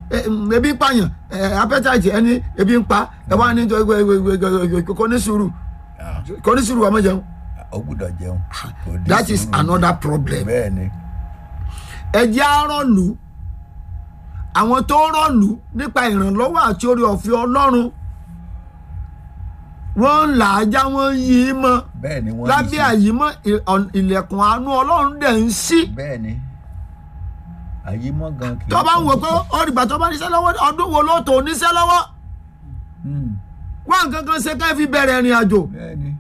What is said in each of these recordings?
ẹ, mm, ebi ń pààyàn ẹ, appetite ẹni ebi ń pa ẹ wá ní jọ- ẹ, ẹ, ẹ, ẹ, kò ní sùúrù Ah, kò ní sùúrù ọmọ jẹun ó gbúdọ̀ jẹun. Kò ní that is sùúrù. another problem bẹ́ẹ̀ ni ẹjẹ́ àrọ̀lù àwọn tó rọ̀lù nípa ìrànlọ́wọ́ àti orí ọ̀fẹ́ ọlọ́run wọ́n ń là á já wọ́n ń yí i mọ́ bẹ́ẹ̀ ni wọ́n ń lábẹ́ ṣe. àyímọ́ ì- ọ̀n- ilẹ̀kùn àánú ọlọ́run dẹ̀ ń ṣí bẹ́ẹ̀ ni àyímọ́ gan kì í tó bá ń wò kọ́ pé ọ̀rìgbà tó bá níṣẹ́ lọ́wọ́ ọdún wo ló tó níṣẹ́ lọ́wọ́ Hmm, wọ́n nǹkan kan ṣe ká fi bẹ̀rẹ̀ ìrìn àjò bẹ́ẹ̀ ni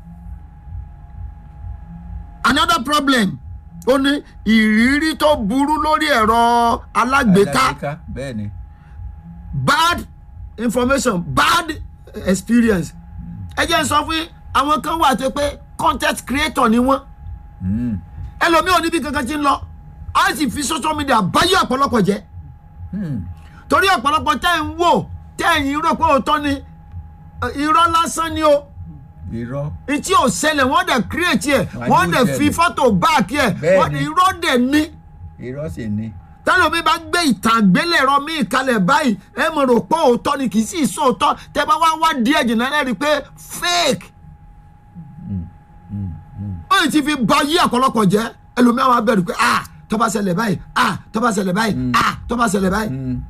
another problem ó ní ìrírí tó burú lórí ẹ̀rọ alágbèéká Alágbèéká, bẹ́ẹ̀ ni bad information bad experience ẹ jẹ́ n sọ fún yín àwọn kan wà tó pé content creator ni wọ́n Hmm, ẹlòmíì ò níbi kankan tí ń lọ á sì fi social media báyé ọ̀pọ̀lọpọ̀ jẹ́ hmm, torí ọ̀pọ̀lọpọ̀ tẹ́ ń wò tẹ́ ẹ̀yìn rò pé òótọ́ ni ẹ, irọ́ lásán ni o irọ́ etí ò ṣẹlẹ̀ wọ́n dẹ̀ create ẹ̀ Wọ́n á ní wọ́n ó dẹ̀ fi ṣẹlẹ̀. fọ́tò back ẹ̀ Bẹ́ẹ̀ wọ́n ni. irọ́ dẹ̀ ní irọ́ sì ni tẹ́lẹ̀ mi bá gbé ìtàn àgbélẹ̀rọ míì kalẹ̀ báyìí ẹ mọ̀ rò pé òótọ́ ni kì í sì sóòótọ́ tẹ́ bá wá wá díẹ̀ jìnnà ẹ rí i pé fake ó yìí ti fi ba yí ọ̀pọ̀lọpọ̀ jẹ́ ẹlòmíà wa bẹ̀rù pé ah tó bá ṣẹlẹ̀ báyìí ah tó bá ṣẹlẹ̀ báyìí ah tó bá ṣẹlẹ̀ báyìí Hmm,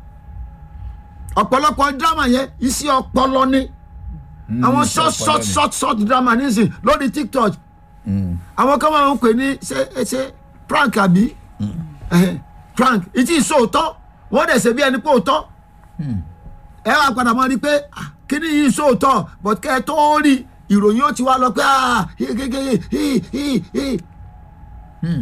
ọ̀pọ̀lọpọ̀ drama yẹn iṣẹ́ ọpọlọ ni hmm, àwọn iṣẹ́ short ọpọlọ short ni. short short drama nísìn lórí tiktok Hmm, àwọn kan máa ń pè ní ṣe ṣe prank àbí Ẹhẹ́, prank ìtì ìṣòótọ́ wọ́n dẹ̀ ṣe bí ẹni pé òótọ́ hmm, ẹ wá padà mọ́ ni pé ah, kíní yìí sóòótọ́ but kẹ́ ẹ tó rí ìròyìn ó ti wá lọ pé ah, hi- hi- hi- hi- hi- hi. hmm,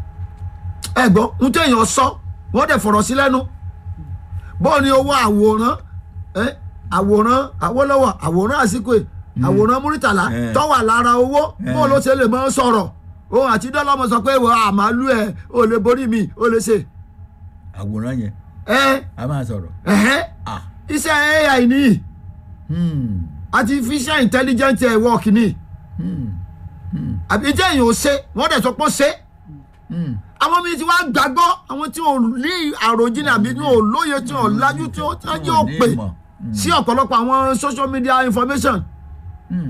ẹ gbọ́ ń tó èèyàn sọ wọ́n dẹ̀ fọ̀rọ̀ sí lẹ́nu bọ́ọ̀ ni owó àwòrán ẹ, àwòrán Awólọ́wọ̀ àwòrán àsìkò ẹ̀ àwòrán Múrítàlá Eh. tó wà lára owó bọ́ọ̀ ló ṣe lè máa sọ̀rọ̀ òun àti dọ́lọ́mọ sọ pé wọ́n àmàlú ẹ̀ ò lè borí mi ò lè ṣe àwòrán yẹn ẹ a máa sọ̀rọ̀ ẹ̀hẹ́ ah iṣẹ́ AI nìyí hmm, artificial intelligent ẹ̀ work ni hmm, hmm, àbí jẹ́ èèyàn ò ṣe wọ́n dẹ̀ sọ pé ó ṣe hmm, àwọn míì ti wá gbàgbọ́ àwọn tí ò ní àròjinlẹ̀ àbí tí ò lóye tí ò lájú tí ó tí ó jẹ́ Wọn ò òpè ní ìmọ̀. Hmm, sí ọ̀pọ̀lọpọ̀ àwọn social media information hmm,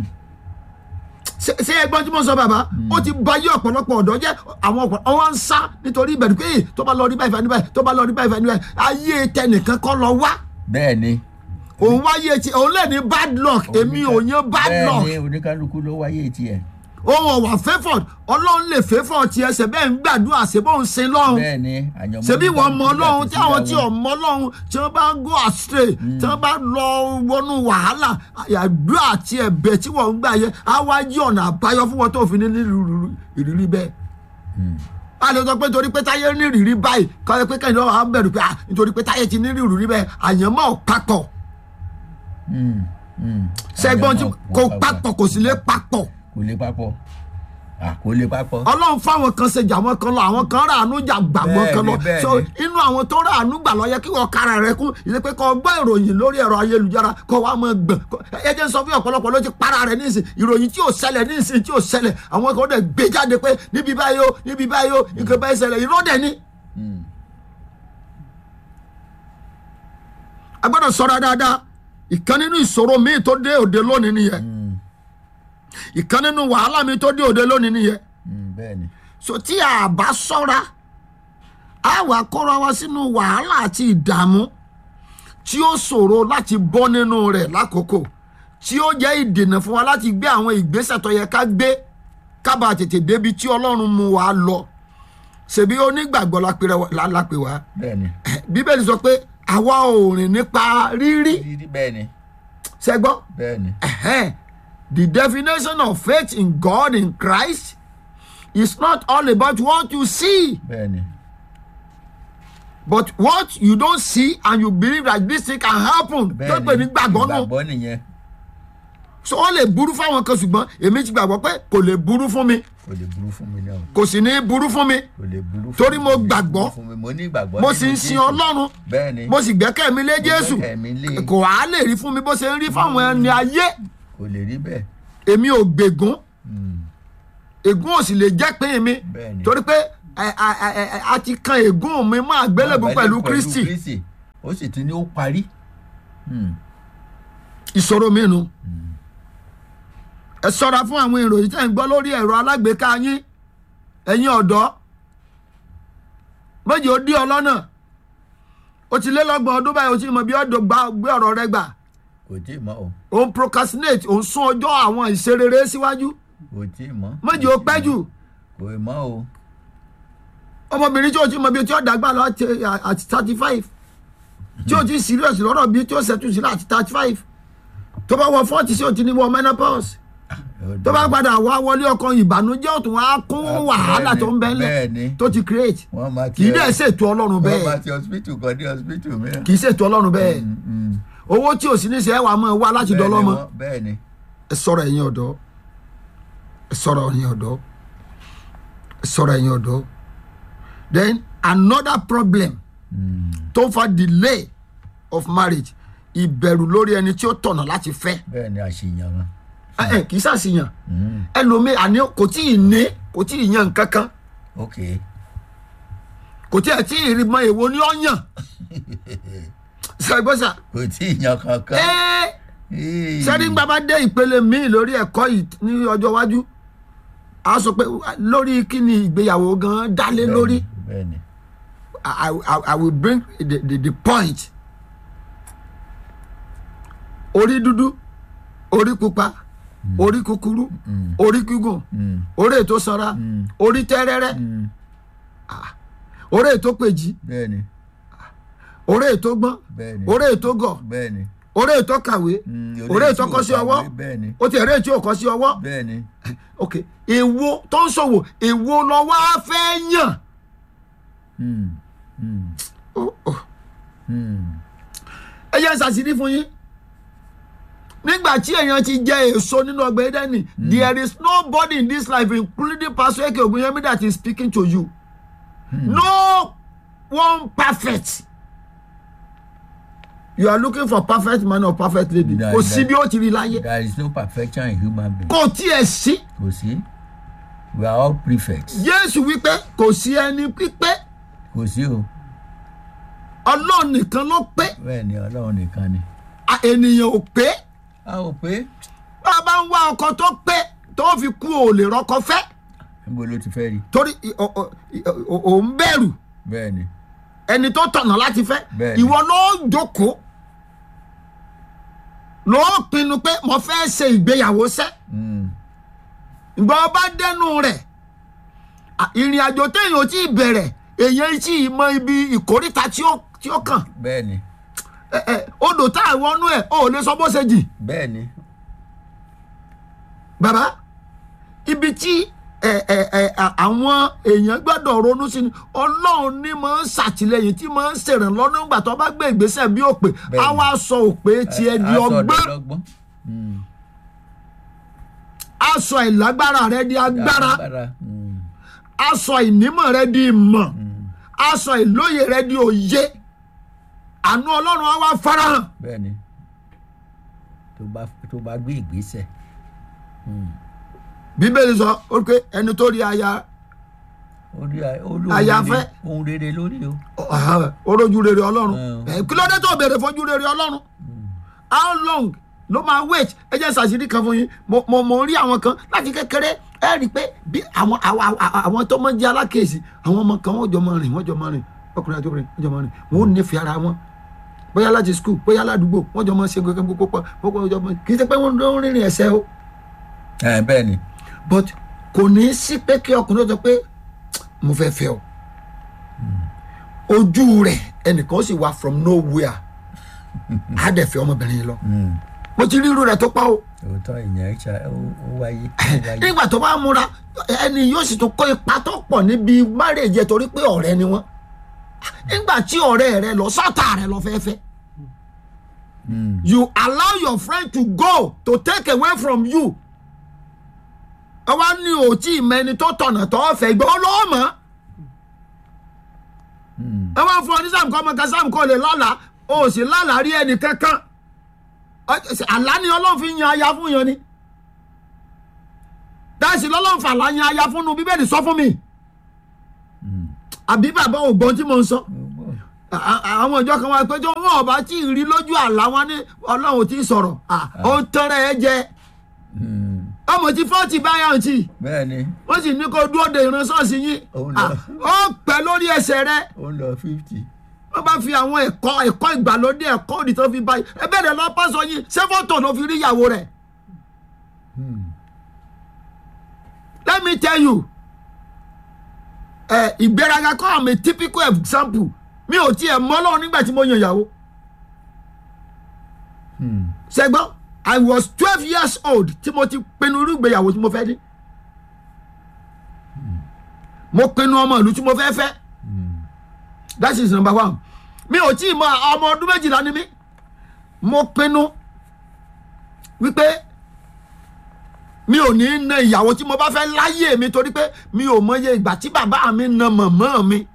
ṣé ṣé ẹgbọ́n tí mo sọ bàbá ó ti ba yé ọ̀pọ̀lọpọ̀ ọ̀dọ́ jẹ́ àwọn ọ̀pọ̀ ọwọ́ ń sá nítorí ìbẹ̀rù pé tó bá lọ rí báyìí fani báyìí tó bá lọ rí báyìí fani báyìí ayé tẹnìkan kọ́ lọ wá bẹ́ẹ̀ ni òun wáyé ti òun lè ní bad luck èmi ò yan bad luck bẹ́ẹ̀ ni oníkálukú ló wáyé tiẹ̀ òun ọ̀wà favored ọlọ́run lè favour tiẹ̀ ṣe bẹ́ẹ̀ ń gbàdúrà ṣe bó ń sin lọ́hùn bẹ́ẹ̀ ni àyànmọ́ ṣebí wọn mọ oníkálukú ọlọ́run yàtọ̀ tí àwọn síra tí wọn. ò mọ ọlọ́run tí wọ́n bá go astray tí wọ́n bá lọ wọnú wàhálà àdúrà àti ẹ̀bẹ̀ tí wọ́n ń gbà yẹ á wá yí ọ̀nà àbáyọ fún wọn tó fi ní nírú ìrírí bẹ́ẹ̀. a lè sọ pé nítorí pé táyé ní ìrírí báyìí kọ́ ẹ pé kẹ́hìn lọ́wọ́ à ń bẹ̀rù pé ah nítorí pé táyé ti ní ìrírí bẹ́ẹ̀ àyànmọ́ ò papọ̀ Hmm, hmm. ṣẹ́gbọ́n tí Àyànmọ́ kò wọn papọ̀ kò sì lè papọ̀ kò lè papọ̀ Ah, kò lè papọ̀ ọlọ́run fáwọn kan ṣe jà wọn kan lọ àwọn kan rà àánú jà gbà wọn kan lọ Bẹ́ẹ̀ni, bẹ́ẹ̀ni. so inú àwọn tó rà àánú gbà lọ yẹ kí wọn kára rẹ kún ìdí pé kó gbọ́ ìròyìn lórí ẹ̀rọ ayélujára kó wàá mọ gbọ̀n kó- ẹ jẹ́ n sọ fún ọ̀pọ̀lọpọ̀ ló ti para rẹ̀ nísìn ìròyìn tí ò ṣẹlẹ̀ nísìn tí ò ṣẹlẹ̀ àwọn kan dẹ̀ gbé jáde pé níbi báyìí o níbi báyìí o nǹkan báyìí ṣẹlẹ̀ irọ́ dẹ̀ ni Hmm, a gbọ́dọ̀ sọ̀rọ̀ dáadáa ìkan nínú ìṣòro míì tó dé òde lónìí nìyẹn hmm, ìkan nínú wàhálà mi tó dé òde lónìí nìyẹn hmm, bẹ́ẹ̀ ni so tí a bá ṣọ́ra a wà kóra wa sínú wàhálà àti ìdààmú tí ó ṣòro láti bọ́ nínú rẹ̀ lákòókò tí ó jẹ́ ìdènà fún wa láti gbé àwọn ìgbésẹ̀ tó yẹ ká gbé kábà tètè débi tí ọlọ́run mú wa lọ ṣèbí onígbàgbọ́ la pè wa- la- la pè wá bẹ́ẹ̀ ni bíbélì sọ pé àwa ò rìn nípa rírí rírí bẹ́ẹ̀ ni ṣẹgbọ́n bẹ́ẹ̀ ni Ẹ̀hẹ́n. The definition of faith in God in Christ is not all about what you see, bẹ́ẹ̀ ni but what you don't see and you believe that this thing can happen. tó bẹ́ẹ̀ pè ní gbàgbọ́ nù. ìgbàgbọ́ nìyẹn so ó lè burú fáwọn kan ṣùgbọ́n èmi ti gbàgbọ́ pé kò lè burú fún mi kò lè burú fún mi náà kò sì ní burú fún mi kò lè burú fún Torí mi, mo kò lè gbàgbọ́. burú fún mi. mo ní ìgbàgbọ́ mo nínú sì ń sin Jésù. ọlọ́run bẹ́ẹ̀ ni mo sì gbẹ́kẹ̀ mi lé jésù gbẹ́kẹ̀ mi lé. kò á lè rí fún mi bó ṣe ń rí fáwọn ẹni ayé kò lè rí bẹ́ẹ̀ èmi ò gbègún Hmm, ègún ò sì lè jẹ́ pín mi Bẹ́ẹ̀ni. torí pé ẹ, ẹ, ẹ, ẹ, a ti kan ègún mi mọ́ àgbélébùú pẹ̀lú kristi kristi ó sì ti ní ó parí. Hmm. ìṣòro mìíràn ẹ ṣọ́ra fún àwọn ìròyìn tẹ́ ń gbọ́ lórí ẹ̀rọ alágbèéká yín ẹ̀yin ọ̀dọ́ méjì ó dí ọ lọ́nà o ti lé lọ́gbọ̀n ọdún báyìí o ti mọ̀ bí ọ̀dọ̀ gbà gbé ọ̀rọ̀ rẹ gbà kò tí ì mọ́ o o ń procrastinate o ń sún ọjọ́ àwọn ìṣerere síwájú kò tí ì mọ́. méjì ó pẹ́ jù kò ì mọ́ o. ọmọbìnrin tí o ti mọ̀ bí o ti ọ̀dà gbà lọ àti àti thirty five tí o ti serious lọ́rọ̀ bí tí o ṣètò sí láti thirty five tó bá wọ forty sí o ti ní wọ menopause tó bá padà wá wọlé ọkọ ìbànújẹ́ ọ̀tún wá kún Ah, wàhálà bẹ́ẹ̀ni, tó ń bẹ́ẹ̀ lẹ̀ bẹ́ẹ̀ni. tó ti create wọ́n máa kì í dẹ̀ ṣètò ọlọ́run wọ́n máa bẹ́ẹ̀ ti hospital kan ní hospital mìíràn. kì í ṣètò ọlọ́run bẹ́ẹ̀ Mm, mm. owó tí ò sí ní ṣe é wà mọ́ ẹ wá láti Bẹ́ẹ̀ni dọ́lọ́mọ wọ́n- bẹ́ẹ̀ni. ẹ sọ̀rọ̀ ẹ̀yin ọ̀dọ́ ẹ sọ̀rọ̀ ẹ̀yin ọ̀dọ́ ẹ sọ̀rọ̀ ẹ̀yin ọ̀dọ́ then another problem Mm. tó fa delay of marriage ìbẹ̀rù lórí ẹni tí ó tọ̀nà láti fẹ́ bẹ́ẹ̀ni àṣeyàn wọn. ẹ ẹ kì í ṣàṣìyàn Mm. ẹlòmíì àní kò tí ì ní kò tí ì yan nǹkan kan ok kò tí ì tí ì rí mọ èwo ni ó yàn ṣàgbọ́sà kò tí ì yan kankan. ẹ́ẹ́ Ee. sẹ́ni gbà bá dé ìpele míì lórí ẹ̀kọ́ yìí ní ọjọ́ iwájú a sọ pé lórí kí ni ìgbéyàwó gan dálé Bẹ́ẹ̀ni, lórí bẹ́ẹ̀ni. I, I, I will bring the, the, the point orí dúdú orí pupa orí kúkúrú Mm. orí gígùn Mm. orí ètò sanra Mm. orí tẹ́rẹ́rẹ́ Mm. orí ètò pèjì bẹ́ẹ̀ni orí ètò gbọ́n bẹ́ẹ̀ni. orí ètò gọ̀ bẹ́ẹ̀ni. orí ètò kàwé Mm, orí ètò tí kọ́ ò sí kàwé, ọwọ́ bẹ́ẹ̀ni. ó ti ẹ̀rẹ́ tí ò kọ́ sí ọwọ́ bẹ́ẹ̀ni. ok èwo tó ń ṣòwò èwo lọ wá fẹ́ yàn Mm. Mm. Oh, oh. Mm. ẹ jẹ́ ṣàṣírí fún yín nígbà tí èèyàn ti jẹ èso nínú ọgbà Édẹ́nì there is nobody in this life including Pastor Eke Ogunyemi that is speaking to you no one perfect you are looking for perfect man or perfect lady That- kò sí that- bí ó ti rí láyé there is no perfection in human being. kò tiẹ̀ sí kò sí. we are all prefects. Jésù wípé kò sí ẹni pípé kò sí o. Ọlọ́run nìkan ló pé bẹ́ẹ̀ni ọlọ́run nìkan ni. a- ènìyàn ò pé a ò pé bá a bá ń wá ọkọ tó pé tó fi kú ò lè rọ́kọ fẹ́ níbo ló ti fẹ́ rí. torí ì- ò- ò- ò ò ń bẹ̀rù bẹ́ẹ̀ni. ẹni tó tọ̀nà láti fẹ́ Bẹ́ẹ̀ni. ìwọ ló jókòó ló pinnu pé mo fẹ́ ṣe ìgbéyàwó sẹ́ Mm. ìgbà ọba dẹnu rẹ̀ à, ìrìn àjò téèyàn ò tí ì bẹ̀rẹ̀ èèyàn tí ì mọ ibi ìkórìtà tí ó tí ó kàn bẹ́ẹ̀ni. ẹ ẹ odò tá àwọn ọnú ẹ ò lè sọ bó ṣe jì bẹ́ẹ̀ni. bàbá ibi tí ẹ ẹ ẹ à- àwọn èèyàn gbọ́dọ̀ ronú sí ni ọlọ́run ní máa ń ṣàtìlẹ́yìn tí máa ń ṣèrànlọ́wọ́ nígbà tó bá gbé ìgbésẹ̀ bí òpè Bẹ́ẹ̀ni. á wá sọ òpè tiẹ̀ di A- a sọ ọgbọ́n ọ̀dọ́ lọ́gbọ́n. Mm. á sọ ìlágbára rẹ di agbára agbára. Mm. á sọ ìnímọ̀ rẹ di ìmọ̀ á sọ ìlóye rẹ di òye àánú ọlọ́run á wá farahàn bẹ́ẹ̀ni. tó bá tó bá gbé ìgbésẹ̀. bíbélì sọ ó pé ẹni tó rí aya orí olú Àyàfẹ́. ohun rere lórí o. ọ̀hán, orójú rere ọlọ́run Mm. ẹ̀, kí ló dé tó béèrè fojú rere ọlọ́run how long ló máa wait ẹ jẹ́ sàṣírí kan fún yín mo mo mo rí àwọn kan láti kékeré ẹ rí i pé bí àwọn àwọn àwọn- àwọn tó máa ń jẹ́ alákèésí àwọn ọmọ kan wọ́n jọ máa rìn wọ́n jọ máa rìn ọkùnrin àti obìnrin wọ́n jọ máa rìn wọ́n ò nífẹ̀ẹ́ ara wọn bóyá láti skul bóyá ládùúgbò wọ́n jọ máa ṣe gbogbo gbogbo pọ̀ wọ́n jọ máa kì í ṣe pé wọ́n ń rìnrìn ẹ̀sẹ̀ o ẹ bẹ́ẹ̀ni. but kò ní í sí pé kí ọkùnrin sọ pé mo fẹ́ fẹ́ ọ ojú rẹ̀ ẹnìkan sì wá from nowhere á dẹ̀ fẹ́ ọmọbìnrin yìí lọ Mm. mo ti rí irú rẹ̀ tó pa o òótọ́ ìyẹn ṣá ó ó wáyé. ó wáyé. nígbà tó bá múra ẹni yóò sì tún kó ipa tó pọ̀ níbi márèjẹ torí pé ọ̀rẹ́ ni wọ́n nígbà tí ọ̀rẹ́ rẹ lọ sọ́tà rẹ lọ fẹ́fẹ́ Mm. you allow your friend to go to take away from you ẹ wá ní òtí ìmẹ́ni tó tọ̀nà tó fẹ́ gbọ́ lọ́wọ́ mọ́ Mm. ẹ wá fún ọ ní sam kọ́ ọmọ kan sam kọ́ lè lálàá o sì lálàá rí ẹnì kankan Ọ- ṣe- àlá ni ọlọ́run fi yan aya fún yan ni dáìsì lọ́lọ́run fàlà yan aya fún nu bíbélì sọ fún mi Mm. àbí bàbá ògbọ́n tí mo ń sọ Ó gbọ́. À- à- àwọn ìjọ kan wá pé tí wọn ọba tí ì rí lójú àlá wọn ní ọlọ́run ò tí ì sọ̀rọ̀ À, ó ń tọrẹ ẹ jẹ Hmm. ọmọ tí fọ́ọ̀tì báyà ń tì bẹ́ẹ̀ ni wọ́n sì ní kó dúró de ìran ṣọ́ọ̀ṣì yín Ó ń À, lọ. ó pẹ́ lórí ẹsẹ̀ rẹ ó ń lọ fifty. wọ́n bá fi àwọn ẹ̀kọ́ ẹ̀kọ́ ìgbàlódé ẹ̀kọ́ òdì tó fi báyìí ẹ bẹ̀rẹ̀ lọ pásọ yín ṣé fọ́tò ló fi rí ìyàwó rẹ̀ let me tell you ẹ ìgbéraga kọ́ àmì typical example mi ò tiẹ̀ mọ́ lọ́wọ́ nígbà tí mo yan ìyàwó Hmm. ṣẹgbọ́n i was twelve years old tí mo ti pinnu irú ìgbéyàwó tí mo fẹ́ ní mo pinnu ọmọ ìlú tí mo fẹ́ fẹ́ that is number one mi ò tí ì mọ ọmọ ọdún méjìlá ni mí mo pinnu wípé mi ò ní na ìyàwó tí mo bá fẹ́ láyé mi torí pé mi ò mọye ìgbà tí bàbá mi na mọ̀mọ́ mi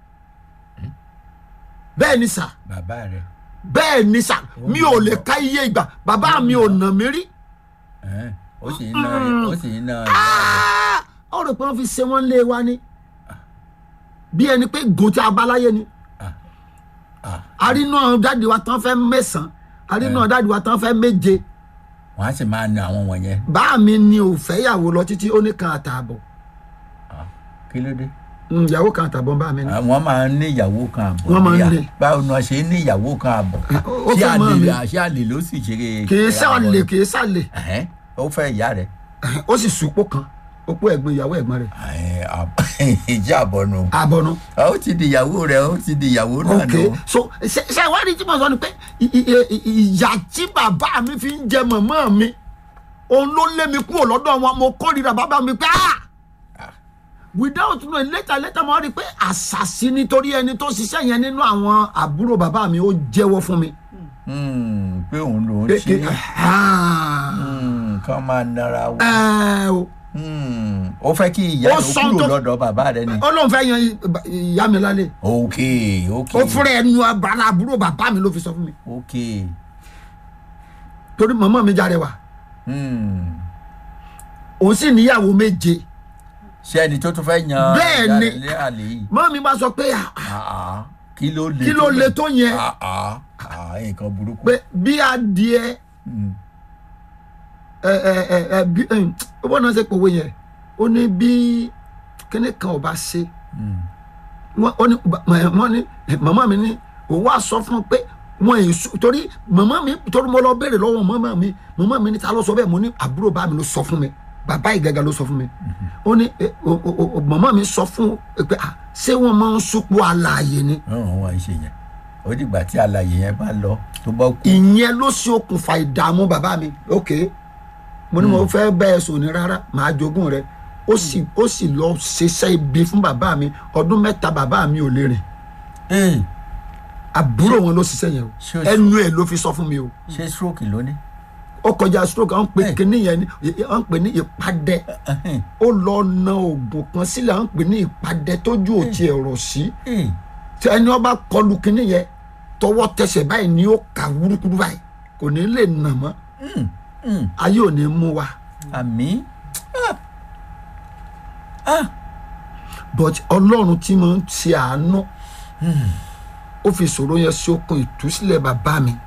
bẹ́ẹ̀ ni sà bàbá rẹ̀ bẹ́ẹ̀ ni sà mi ò lè ka iye ìgbà bàbá mi ò nà mí rí ẹ̀, ó sì ń ná ó sì ń ná Ah! ó rò pé wọ́n fi ṣe wọ́n lé wa ni bí ẹni pé gùn tí a bá láyé ni Ah. àrínú dáàdi wa tán fẹ́ mẹ́sàn-án àrínú dáàdi wa tán fẹ́ méje wọ́n á sì máa na àwọn wọ̀nyẹn bá mi ni ò fẹ́yàwó lọ títí ó ní kan àtààbọ̀ Ah, kí ló dé. Mm, ìyàwó kan àtààbọ̀ bá mi ní. àwọn máa ń ní ìyàwó kan àbọ̀ Wọ́n máa ń níyà. ní. báwo ni wọ́n ṣe ní ìyàwó kan àbọ̀ ó ṣé fẹ́ mọ́ àlè mi. àṣé àlè ló sì ṣe kì í sàlè kì í sàlè Ẹ̀hẹ́n, ó fẹ́ ìyá rẹ̀ ó sì sùpò kan opó ẹ̀gbọ́n ìyàwó ẹ̀gbọ́n rẹ̀ Ẹ̀hẹ́n, àb- ìjà àbọ̀nù àbọ̀nù. ó ti di ìyàwó rẹ̀ ó ti di ìyàwó náà ok nù. so ṣe ṣe ìwádìí tí mo sọ ni pé ì- ì- ì- ìyà tí bàbá mi fi ń jẹ mọ̀mọ́ mi òun ló lé mi kúrò lọ́dọ̀ wọn mo kórìíra bàbá mi pé ah without knowing later later mo rí i pé àṣàṣì nítorí ẹni tó ṣiṣẹ́ yẹn nínú àwọn àbúrò bàbá mi ó jẹ́wọ́ fún mi. Hmm, pé òun ló ń pé ṣe ah, Hmm, kán máa nara wọn. ẹ o Hmm, ó fẹ́ kí ìyá Ó rẹ̀ sọ kúrò tó- lọ́dọ̀ bàbá rẹ̀ ni. ó lóun fẹ́ yan ìyá mi lálẹ́ ok ok ó fúnra ẹnu abala àbúrò bàbá mi ló fi sọ fún mi ok torí mọ̀mọ́ mi jáde wá Hmm. òun sì níyàwó méje ṣé ẹni tó tún fẹ́ yan Bẹ́ẹ̀ ìyá ni. rẹ̀ lé àlè yìí. mọ́ mi bá sọ pé ah, Ah, ah, kí ló le kí ló le tó yẹn Ah, ah, ah, nǹkan burúkú. pé bí adìẹ Hmm. ẹ ẹ ẹ ẹ bí ẹ ó bọ́ náà ṣe pòwe yẹn ó ní bí kíní kan ò bá ṣe Hmm. wọ́n ó ní wọ́n ní màmá mi ní òun wá sọ fún un pé wọn èyí sùn torí màmá mi torí mo lọ béèrè lọ́wọ́ màmá mi màmá mi ní ta ló sọ bẹ́ẹ̀ mo ní àbúrò bá mi ló sọ fún mi bàbá ìgàgà ló sọ fún mi ó ní ẹ, o- o- o- màmá mi sọ fún un pé ah, ṣé wọ́n máa ń súpọ̀ àlàyé ni ọ̀hún wọn ṣe yẹn ó dìgbà tí àlàyé yẹn bá lọ tó bá kú. ìyẹn ló ṣe okùnfà ìdààmú bàbá mi ok mo ní mo fẹ́ bẹ́ẹ̀ sùn ní rárá màá jogún rẹ ó sì ó sì lọ ṣiṣẹ́ ibi fún bàbá mi ọdún mẹ́ta bàbá mi ò lè rìn Ee, àbúrò wọn ló ṣiṣẹ́ yẹn o Ṣé o- ẹnu ẹ̀ ló fi sọ fún mi o ṣé stroke ló ní. ó kọjá stroke à ń pè Ẹ̀. kíní yẹn ní à ń pè ní ìpadẹ Ẹhẹ́n. ó lọ na oògùn kan sílẹ̀ à ń pè ní ìpadẹ tójú òtí ẹ̀rọ sí Ee, tí ẹni ọba kọlu kíní yẹn tọwọ́ tẹsẹ̀ báyìí ni ó kà wúrúkúrú báyìí kò ní lè nà mọ́ hmm, hmm. ayé ò ní mú wa. àmì. Ah. Ah. but ọlọ́run tí mo ń ṣe àánú ó fi ìṣòro yẹn sí okun ìtúsílẹ̀ bàbá mi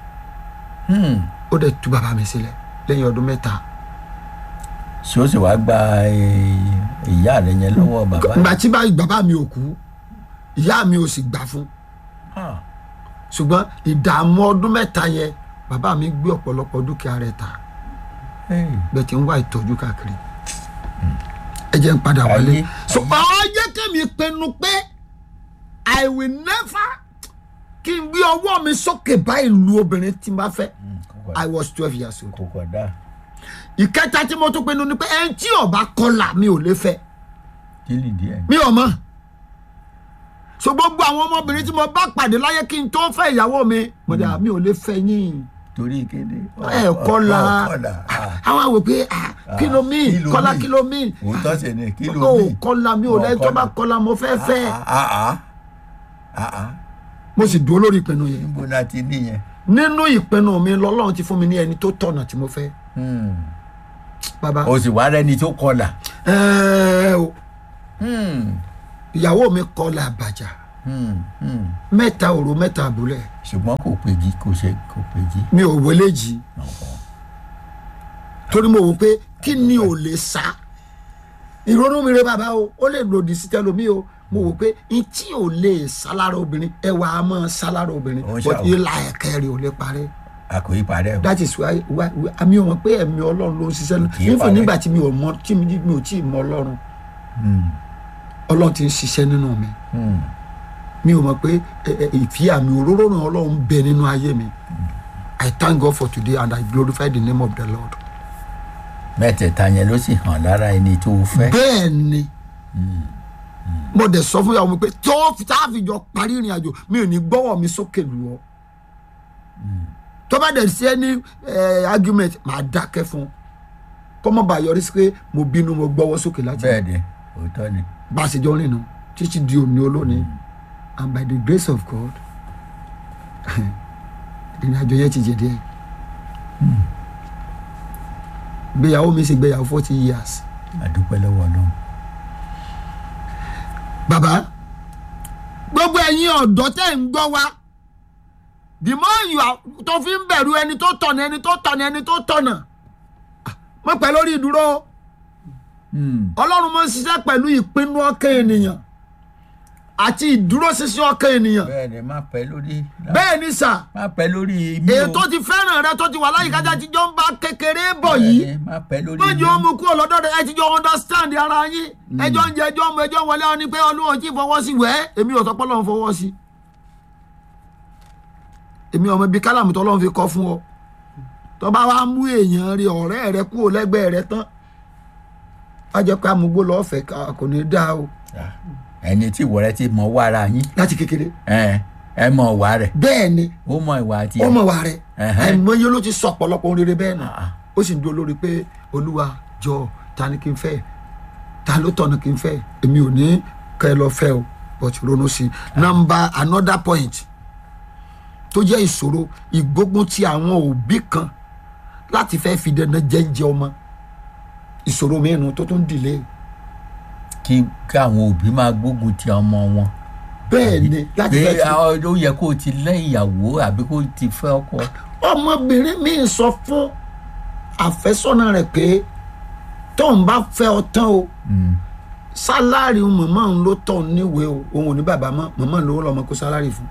Hmm. ó dẹ̀ tú bàbá mi sílẹ̀ lẹ́yìn ọdún mẹ́ta. ṣé ó sì wá gba eh, ìyá rẹ̀ yẹn lọ́wọ́ bàbá ìgbà tí bá bàbá mi ò kú ìyá mi ò sì gbà fún Ah. ṣùgbọ́n ìdààmú ọdún mẹ́ta yẹn bàbá mi gbé ọ̀pọ̀lọpọ̀ dúkìá rẹ̀ ta Hey. bẹ́ẹ̀ tí ń wá ìtọ́jú káàkiri ẹ jẹ́ ń padà wálé Ayé, so ayé. ọ jẹ́ kẹ́mi pinnu pé i will never kí n gbé ọwọ́ mi sókè báyìí lu obìnrin tí n bá fẹ́ Hmm, kò i kọ̀- was twelve years old kò kọ̀ dáa ìkẹta tí mo tún pinnu ni pé ẹni tí ọba kọlà mi ò lè fẹ́ kí lè díẹ̀. mi ò mọ̀ so gbogbo àwọn ọmọbìnrin tí mo bá pàdé láyé kí n tó fẹ́ ìyàwó mi mo dà mi ò lè fẹ́ yín torí kéde. ẹ kọlà kọlà. àwọn àwò pé ah, kí ló mí kí ló kọlá mean? kí ló mí òótọ́ sì ni kí ló ó mean? kọlà mi ò Ó lẹ́yìn tó bá kọlà. kọlà mo fẹ́ fẹ́ Ah, ah, ah, ah. mo sì dúró lórí ìpinnu yẹn níbo la ti níyẹn. nínú ìpinnu mi lọ́lọ́run ti fún mi ní ẹni tó tọ̀nà tí mo fẹ́ Hmm. bàbá o sì wá rẹni tó kọlà. ẹ̀ẹ́ o Hmm. ìyàwó mi kọlà àbàjá Hmm, hmm. mẹ́ta òru mẹ́ta àbúlẹ̀ ṣùgbọ́n kò péjì kò ṣe kò péjì. mi ò wọlé jì Ọ̀hún. torí mo wò pé kí ni ò lè sá ìrònú mi rẹ bàbá o ó lè lòdì sí tẹlomi o mo wò pé n tí ò lè sá lára obìnrin ẹwà á máa sá lára obìnrin Ó ń but ṣàwò. ìlà ẹ̀kẹ́ rẹ̀ ò lè parẹ́ àkòyí parẹ́ o. that is why why why- àmì ò mọ̀ pé ẹ̀mí ọlọ́run ló ń ṣiṣẹ́ nù Kì í nífò parẹ́. nígbà tí mi ò mọ tí mi mi ò tí ì mọ ọlọ́run Hmm, ọlọ́run ti ń ṣiṣẹ́ nínú mi hmm. mi ò mọ̀ pé ẹ, ẹ, ìfì àmì òróró náà ọlọ́run ń bẹ nínú ayé mi I thank God for today and I glorify the name of the Lord. mẹ́tẹ̀ẹ̀ta yẹn ló sì hàn lára ẹni tó o fẹ́. bẹ́ẹ̀ ni mo dẹ̀ sọ fún ìyàwó mi pé tó tá a fi jọ parí ìrìn àjò mi ò ní gbọ́wọ́ mi sókè lù ọ́ tó bá dẹ̀ sí ẹni argument màá dákẹ́ fún un kọ́ mọ́ bá yọrí sí pé mo bínú mo gbọ́wọ́ sókè láti bẹ́ẹ̀ ni òótọ́ ni. bá a ṣe jọ rìn nù títí di òní olónìí and by the grace of God ìrìn àjò yẹn ti jẹ díẹ̀ gbéyàwó mi ṣe gbéyàwó forty years àdúpẹ́ lọ́wọ́ ọlọ́run. bàbá gbogbo ẹ̀yin ọ̀dọ́ tẹ́ ń gbọ́ wa the more you are tó fi ń bẹ̀rù ẹni tó tọ̀nà ẹni tó tọ̀nà ẹni tó tọ̀nà mọ̀ pẹ́ lórí ìdúró Hmm, ọlọ́run máa ń ṣiṣẹ́ pẹ̀lú ìpinnu ọkàn ènìyàn àti ìdúróṣinṣin ọkàn ènìyàn bẹ́ẹ̀ ni má pẹ́ lórí. bẹ́ẹ̀ ni sà má pẹ́ lórí mi o. èyí tó ti fẹ́ràn rẹ tó ti wà láyìíká tí a ti jọ ń bá kékeré bọ̀ yìí Bẹ́ẹ̀ ni, má pẹ́ lórí méjì ó mú kúrò lọ́dọ̀ rẹ ẹ ti jọ understand ara yín ẹjọ́ ń jẹ ẹjọ́ mu ẹjọ́ wọlé ọ ni pé olúwo tí fọwọ́ sí wẹ́ẹ́ èmi ò sọ pé ọlọ́run fọwọ́ sí èmi ọmọ ibi kálàmù tó ọlọ́run fi kọ́ fún ọ tó bá wá mú èèyàn rí ọ̀rẹ́ rẹ kúrò lẹ́gbẹ̀ẹ́ rẹ tán wá jẹ́ pé amúgbó lọ́ọ́ fẹ́ ká- kò ní dáa o Ah, ẹni tí ìwọ rẹ ti mọ wá ara yín láti kékeré ẹ ẹ mọ ìwà rẹ bẹ́ẹ̀ ni ó mọ ìwà àti ó mọ̀ wá rẹ Ẹ̀hẹ́n. àìmọye ló ti sọ ọ̀pọ̀lọpọ̀ rere bẹ́ẹ̀ nù Ah, ah. ó sì ń dúró lórí pé olúwa jọ ta ni kí n fẹ́ ta ló tọ̀nà kí n fẹ́ èmi ò ní kẹ́ ẹ lọ fẹ́ o but ronú sí i number another point tó jẹ́ ìṣòro ìgbógun ti àwọn òbí kan láti fẹ́ fi dandan jẹ́ǹjẹ́ ọmọ ìṣòro mìíràn tó tún dìlé kí káwọn òbí máa gbógun ti ọmọ wọn bẹ́ẹ̀ ni láti pé fẹ́ fi àwọn ó yẹ kó o ti lẹ́ ìyàwó àbí kó o ti fẹ́ ọkọ. ọmọbìnrin míì sọ fún àfẹ́sọ́nà rẹ̀ pé tóun bá fẹ́ ọ tán o Hmm, sálárì mọ̀mọ́ òun ló tọ̀ níwèé o òun ò ní bàbá mọ́ mọ̀mọ́ òun lówó lọ́mọ kó sálárì fún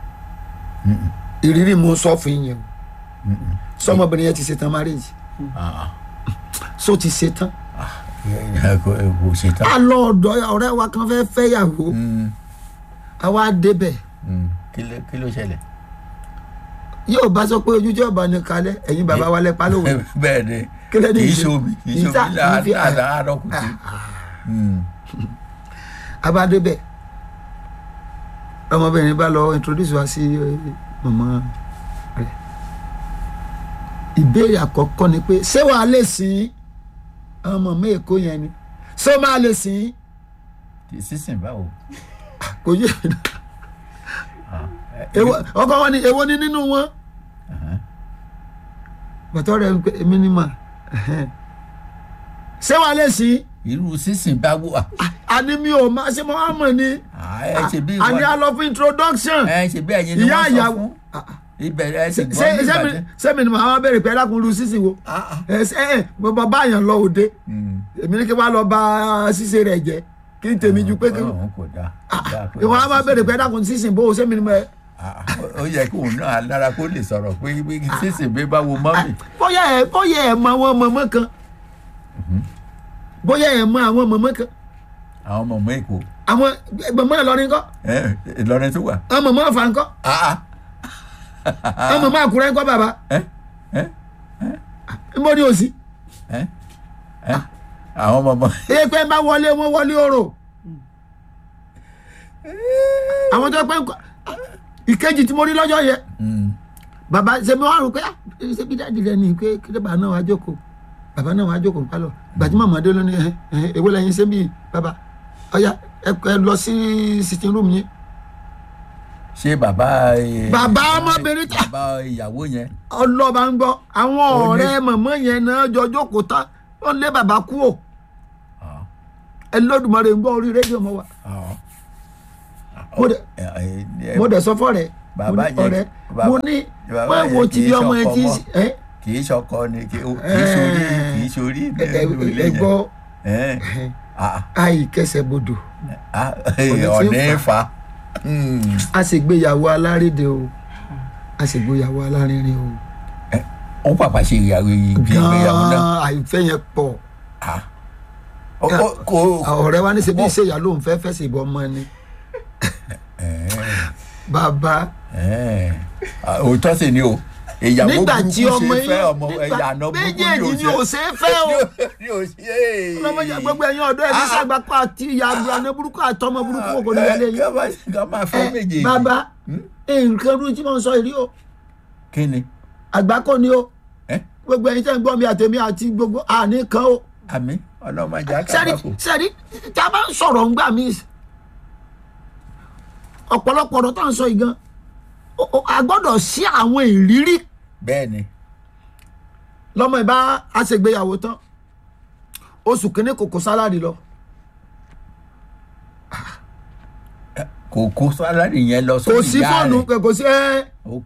ìrírí mo sọ fún yín o sọmọbìnrin yẹn ti ṣetán marriage ah, so ti ṣetán ẹ kò ẹ kò ṣe tán. a lọ ọ̀dọ̀ ọ̀rẹ́ wa kan fẹ́ fẹ́yàwó Hmm, a wá débẹ̀ hmm, kí ló kí ló ṣẹlẹ̀. yóò bá sọ pé ojújọ́ ọba ní kalẹ̀ ẹ̀yin bàbá wa lẹ́pa lówe bẹ́ẹ̀ ni Kí ló dé kì í ìṣe? ṣomi kì í Ìta- ṣomi ìfi- láàárọ̀ kùtù. Hmm, a bá débẹ̀ ọmọbìnrin bá lọ introduce wa sí eh, mọ̀mọ́ rẹ̀ ìbéèrè àkọ́kọ́ ni pé ṣé wàá lè sìn ọmọ mọ̀mọ́ èkó yẹn ni ṣé ó máa lè sìn kì í sísìn báwo. kò yé mi Èwo- ọkọ wọn ni èwo ni nínú wọn Ẹ̀hẹ́n. bàtọ́ rẹ̀ ń pè mí ní mà ṣé wàá lè sìn irú sísìn báwo. àní mi ò máa ṣe mọ́ àmọ́ ni ẹ ṣe bí àní ìwọ a lọ fún introduction ẹ ṣe bí ẹ̀yin ni ìyá wọ́n sọ ìyàwó fún ibẹ̀ ẹ sì gbọ́ ṣé ní ṣé mi ìbàdàn. ṣé mi ni màá bẹ̀rẹ̀ pé ẹ̀dákun lu sísìn wo Ah, ah. ẹ ṣe ẹ mo bá báyàn lọ òde Hmm. èmi ní kí wọ́n lọ bá ṣíṣe rẹ̀ jẹ́ kí n tèmi ju pé kí Ọlọ́run kò dáa kò dáa pé ìwọ̀n á máa bẹ̀rẹ̀ pé ẹ̀dákun sísìn bó o ṣé mi ni mo ẹ. Ah, ó yẹ kí òun náà lára kó lè sọ̀rọ̀ pé pé sísìn bí bá wo mọ́mì. bóyá ẹ bóyá ẹ mọ àwọn mọ̀mọ́ kan bóyá ẹ mọ àwọn mọ̀mọ́ kan àwọn ọmọ ọmọ èkó àwọn mọ̀mọ́ Ìlọrin kọ́ ẹ, Ìlọrin tó wà. àwọn mọ̀mọ́ Ọ̀fà ńkọ́ Ah, ah. àwọn mọ̀mọ́ Àkúrẹ́ ńkọ́ bàbá Ẹ, ẹ, nbọ ni òsì ẹ, ẹ. àwọn ọmọ ọmọ. èyí pé bá wọlé wọn wọlé orò àwọn tó pẹ́ ńkọ́ ìkejì tí mo rí lọ́jọ́ yẹn Hmm. bàbá ṣe mi wá rò pé ah ṣe bí dáàdi rẹ ni pé kí bàbá náà wá jókòó bàbá náà wá jókòó pálọ̀ gbàtí màmá dé lónìí ẹ ẹ èwo lẹ́yìn ṣe bí bàbá ọ̀ya ẹ ẹ lọ sí sitting room yẹn ṣé bàbá. eh, Bàbá ọmọbìnrin ta- bàbá ìyàwó yẹn. ọlọ́ba ń gbọ́ àwọn Ó ní- ọ̀rẹ́ màmá yẹn náà jọ jókòó tán wọ́n lé bàbá kú ò Ah, ẹ lọ́dùmarè ń gbọ́ orí rédíò mọ́ wa ah. mo dẹ̀ ẹ, ẹ, mo dẹ̀ sọ fọ́ rẹ̀ mo Bàbá ní yẹn- ọ̀rẹ́ bàbá- mo ní bàbá má yẹn wo kì ti í bí ọmọ ẹ ṣọkọ ti mọ́. ẹ kì í ṣọkọ ni kì í kì í sórí kì í sórí ẹ ẹ nínú ilé ẹ yẹn. gbọ́ Ẹ, ah, àì kẹsẹ̀ bodò ah, tí ń ọ̀nà fà. ìfà a sì gbéyàwó alárédè o a sì gbéyàwó alárinrin o ó pàpà ṣe ìyàwó ìgbéyàwó náà gan-an àìfẹ́ yẹn pọ̀ Ah. Ó- ó- kò ọ̀rẹ́ wa ní ṣe bí ìṣèyà ló ń fẹ́ fẹ́ sí ìbọn ọmọ ni bàbá ẹ, ah, òótọ́ sì ni o ìyàwó nígbà burúkú tí ọmọ ṣe fẹ́ yín ọmọ nígbà ìyànà burúkú méjèèjì ni ò ṣe é fẹ́ o ni ò ṣe é. ọlọ́mọdé gbogbo ẹ̀yin ọ̀dọ́ ẹ̀ ní sàgbàpá àti ìyá àgbàna burúkú àtọmọ burúkú kò ní wọlé yín ká máa ká máa fẹ́ ẹ méjèèjì. bàbá nǹkan rú tí mo ń sọ ìrí o kí ni àgbákò ni o ẹ gbogbo ẹ̀yin tẹ́ ń gbọ́ mi àtẹ̀mí àti gbogbo àní kan o àmì ọlọ́mọdé sẹ́rí akábàkù. sẹ́rí tá a bá ń sọ̀rọ̀ ńgbà mí ọ̀pọ̀lọpọ̀ ọ̀rọ̀ tá à ń sọ yìí gan o- o- a gbọ́dọ̀ sí àwọn ìrírí bẹ́ẹ̀ ni lọ́mọ ìbá àṣègbéyàwó tán oṣù kínní kò kó sálárì lọ kò kó sálárì yẹn lọ kò sórí sí ìyá fóònù rẹ̀. kò sí ẹ́ ok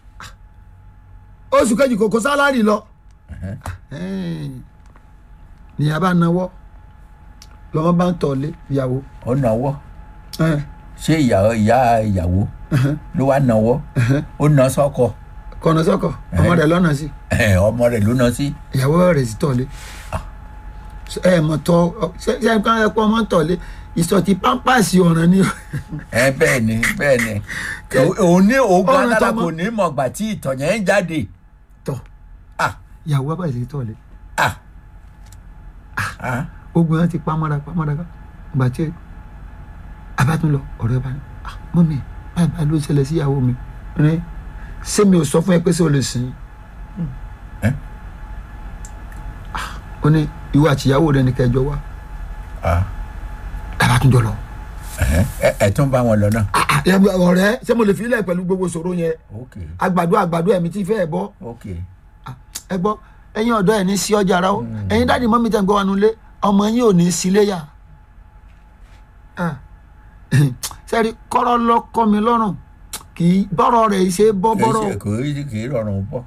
oṣù kejì kò kó sálárì lọ ẹhẹ́n. nìyá bá náwó lọ́mọ bá ń tọ̀lé ìyàwó ó náwó ẹ̀, ṣé ìyàwó ìyá ìyàwó ẹ̀hẹ́n, ló wá náwó ẹ̀hẹ́n. ó ná sọ́kọ kọ̀nà sọ́kọ̀ ọmọ rẹ̀ lọ́nà sí ẹ̀, ọmọ rẹ̀ ló ná sí. ìyàwó rẹ̀ sì tọ̀lé ẹ mọ̀ tọ́ ṣe ṣe ẹ kàn ẹ pọ́ ọmọ ń tọ̀lé ìsọ̀tì pampasì ọ̀ràn ni ẹ bẹ́ẹ̀ ni bẹ́ẹ̀ ni Ó- òun ní ogun Ọ̀ràn alára tọmọ. kò ní mọ̀gbà tí ìtọ̀ yẹn ń jáde. tọ̀ ah ìyàwó bá sì tọ̀lé ah ah ogun yẹn ti pamọ́ra pamọ́ra gbà tí abátún lọ ọ̀rẹ́ bá ní "Ah, mọ́mí báyìí báyìí ló ṣẹlẹ̀ sí ìyàwó mi rẹ ṣé mi ò sọ fún ẹ pé ṣé o lè sìn ín ẹ ó ní ìwọ àti ìyàwó rẹ ní kẹjọ wá ah abátún jọ lọ ẹhẹ́n. ẹ ẹ tún bá wọn lọ náà. Ah, ah, ẹ- ọ̀rẹ́ ṣé mo lè fi ilẹ̀ pẹ̀lú gbogbo ìṣòro yẹn ok àgbàdo àgbàdo ẹ̀mí tí fẹ́ ẹ̀ bọ́ ok Ah, ẹ gbọ́ ẹ̀yin ọ̀dọ́ ẹ̀ ní sí ọjà ara ó ẹ̀yin dáàdi mọ́mí tẹ̀ ń gbọ́ wa nulẹ̀ ọmọ yín ò ní sí léyà Ah, sẹ́rí kọ́rọ́ lọ́kọ́ mi lọ́rùn kì í bọ́rọ̀ rẹ̀ ṣe é bọ́ kì í bọ́rọ̀ ṣe- kò í kì í rọrùn bọ́.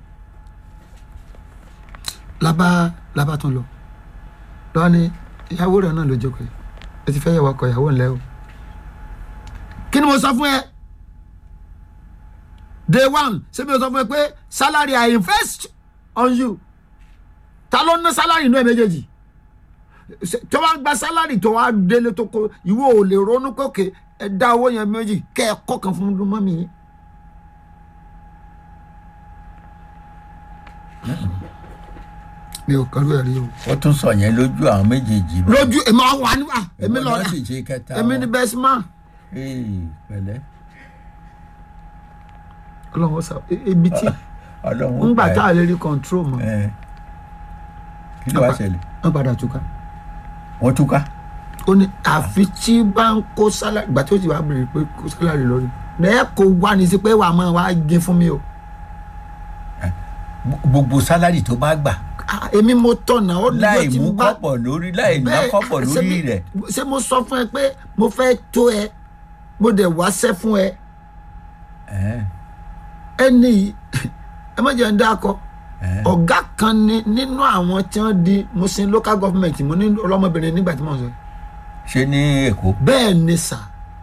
lábá lábá tún lọ lọ́wọ́ ni ìyàwó rẹ̀ náà ló jókòó yìí ẹ ti fẹ́ yẹ wakọ̀ ìyàwó ńlẹ́ o kí ni mo sọ fún ẹ day one ṣé mi ò sọ fún ẹ pé salary i invest on you ta ló ná salary inú ẹ méjèèjì Ṣé- tó bá gba salary tó wá délé tó kó ìwọ ò lè ronú kókè ẹ dá owó yẹn méjì kẹ ẹ kọ́ kan fún mọ́mí yín. mi ò kọ́ ló ẹ̀ rí o ó tún sọ yẹn lójú àwọn méjèèjì. bá. lójú èmi àwọn wà níwà èmi Ìwọ lọ náà sì ṣe kẹta èmi wọn. ní best man Ee, pẹ̀lẹ́ ọlọ́run sá ibi tí ọlọ́run ńgbà pa ẹ́. tá a lè rí control mọ́ Ẹ. kí ló wá ṣẹlẹ̀ wọ́n padà túká wọ́n túká. ó ní àfi tí bá ń kó sálárì ìgbà tí ó ti wá bèrè pé kó sálárì lórí ẹ kò wá ní sí pé wàá máa wá gé fún mi o gbogbo sálárì tó bá gbà Ah, èmi mo tọ̀nà ó ní láì tí mú mo bá kọ́pọ̀ lórí láì ná Bẹ́ẹ̀, kọ́pọ̀ ṣé lórí mi- rẹ̀. ṣé mo sọ fún ẹ pé mo fẹ́ tó ẹ mo dẹ̀ wáṣẹ́ fún ẹ Ẹ, ẹni yìí ẹ má jẹ́ ń dákọ ẹ. ọ̀gá kan ni nínú àwọn tí wọ́n di mo sin local government mo ní ọlọ́mọbìnrin nígbà tí mo sọ ṣé ní èkó. bẹ́ẹ̀ ni sà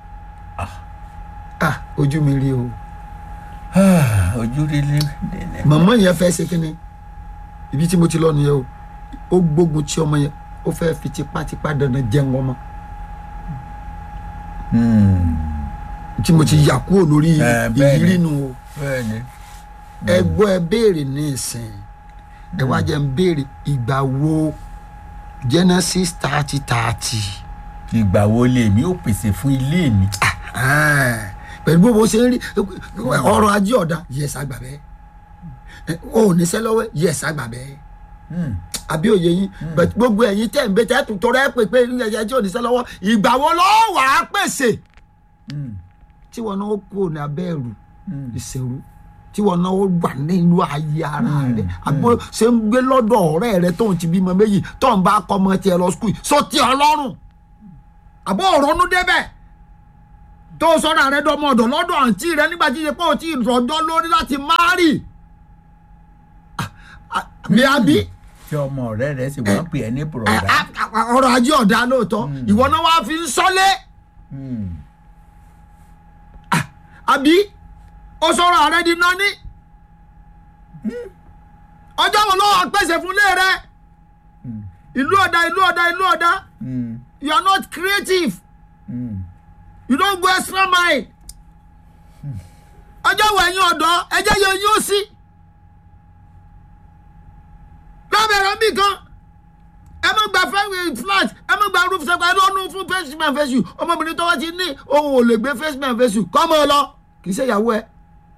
ah ojú mi rí o ojú rí lé. màmá yẹn fẹ́ ṣe kínní ibi tí mo ti lọ nìyẹn o ó gbógun tí ọmọ yẹn ó fẹ́ fi tipátipá dandan jẹun ọmọ tí mo ti yà kúrò lórí Eh, bẹ́ẹ̀ ni. ìrírí nu o bẹ́ẹ̀ ni. ẹ gbọ́ ẹ béèrè ní ìsìn ẹ wá jẹ́ ń béèrè ìgbà wo genesis thirty thirty ìgbà wo lèmi ò pèsè fún ilé mi. pẹ̀lú bó bó ṣe ń rí ọrọ̀ ajé ọ̀dà yẹs àgbà bẹ́ẹ̀ o ò níṣẹ́ lọ́wọ́ yẹs àgbà bẹ́ẹ̀ Hmm. àbí òye yín bẹ̀t gbogbo ẹ̀yin tẹ̀ ń bẹ tẹ́ tún tọrọ ẹ̀ pé pé ẹ̀yẹ tí ò níṣẹ́ lọ́wọ́ ìgbà wo ló wà á pèsè Hmm. tí wọn náà kú ní abẹ́rù Hmm. ìṣẹ̀rù tí wọn náà wà nínú ayé ara Mm, rẹ àbó ṣe ń gbé lọ́dọ̀ ọ̀rẹ́ rẹ tó ń ti bímọ méjì tó ń bá kọ́ ọmọ tiẹ̀ lọ skul sọ ti ọlọ́run àbó òrónú débẹ̀ tó sọ́ra rẹ dọmọ ọ̀dọ̀ lọ́dọ̀ àǹtí rẹ nígbà tí ṣe pé o ti rọjọ́ lórí láti márì bí a bí tí ọmọ ọ̀rẹ́ rẹ̀ sì wá pè é ní bùrọ̀dá. ọrọ̀ ajé ọ̀dà lóòótọ́ ìwọ náà wàá fi ń sọ́lé Hmm. àbí o sọ̀rọ̀ rẹ di nání ọjọ́ wo ló wà pèsè fún ilé rẹ Hmm. ìlú ọ̀dà ìlú ọ̀dà ìlú ọ̀dà Hmm. you are not creative Hmm. you don't go extra mile ọjọ́ wo ẹ̀yin ọ̀dọ́ ẹjẹ́ yẹ yín ó sí lábẹ́rẹ́ bí kan ẹ má gba fẹ́ flat ẹ má gba roof sẹ́kọ̀ ẹ lọ́nu fún face man face you ọmọbìnrin tó wá ti ní òun ò lè gbé face man face you kọ́ mọ́ ọ lọ kì í ṣe ìyàwó ẹ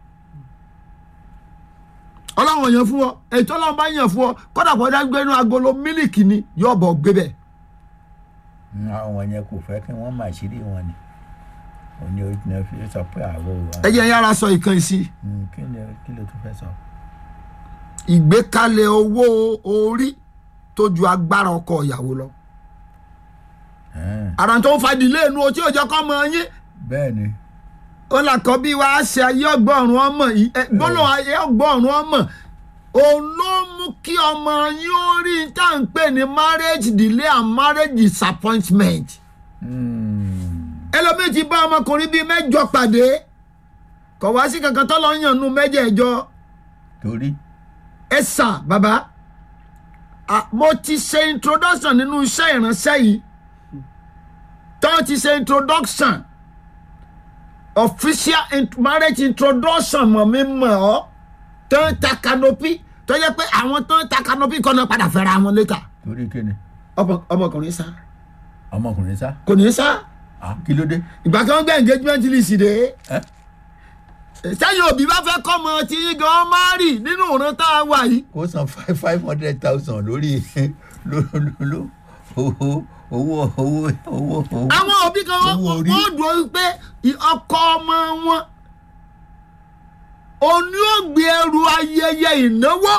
ọlọ́run yẹn fún ọ ètò ọlọ́run bá yàn fún ọ kọ́dà kọ́ dá gbé inú agolo mílìkì ni yóò bọ̀ gbé bẹ́ẹ̀. Hmm, àwọn yẹn kò fẹ́ kí wọ́n máa ṣírí wọn ni òní orí ni fi sọ pé àwọ̀ ẹ jẹ́ yára sọ ìkan ìsí Hmm, kí ni kí ló tún fẹ́ sọ. ìgbékalẹ̀ owó orí tó ju agbára ọkọ ìyàwó lọ. Hmm. àrà tó ń fadìlé inú o tí ò jẹ́ kọ́ mọ yín bẹ́ẹ̀ ni ó là kọ́ bí wàá ṣe ayé ọgbọ́n ọmọ yìí ẹ, gbọ́dọ̀ ayé ọgbọ́n ọmọ òun ló mú kí ọmọ yín ó rí tá à ń pè ní marriage delay and marriage disappointment. Hmm. ẹlòmíì ti bá ọmọkùnrin bíi mẹ́jọ pàdé kọ̀ wá sí kankan tó lọ yàn nù mẹ́jẹ̀ẹ̀jọ torí ẹ sà bàbá ah, mo ti ṣe introduction nínú iṣẹ́ ìránṣẹ́ yìí tó ti ṣe introduction official int marriage introduction mọ̀ mi mọ̀ ọ́ tó ń ta canopy tó yẹ pé àwọn tó ń ta canopy kọ́ náà padà fẹ́ra wọn létà torí kí ni Ọmọ- ọmọkùnrin sá ọmọkùnrin sá kò ní sá Ah, kí ló dé. ìgbà tí wọ́n gbé engagement list dé Ẹ́? sẹ́yìn òbí bá fẹ́ kọ́ ọmọ tí yín gan máa rì nínú òran tá a wà yìí kó san five five hundred thousand lórí ló ló ló owó owó owó owó owó. àwọn òbí kan wọ́n Owó orí. wọ́n dùn ó pé i- ọkọ ọmọ wọn òní ò gbé ẹrù ayẹyẹ ìnáwó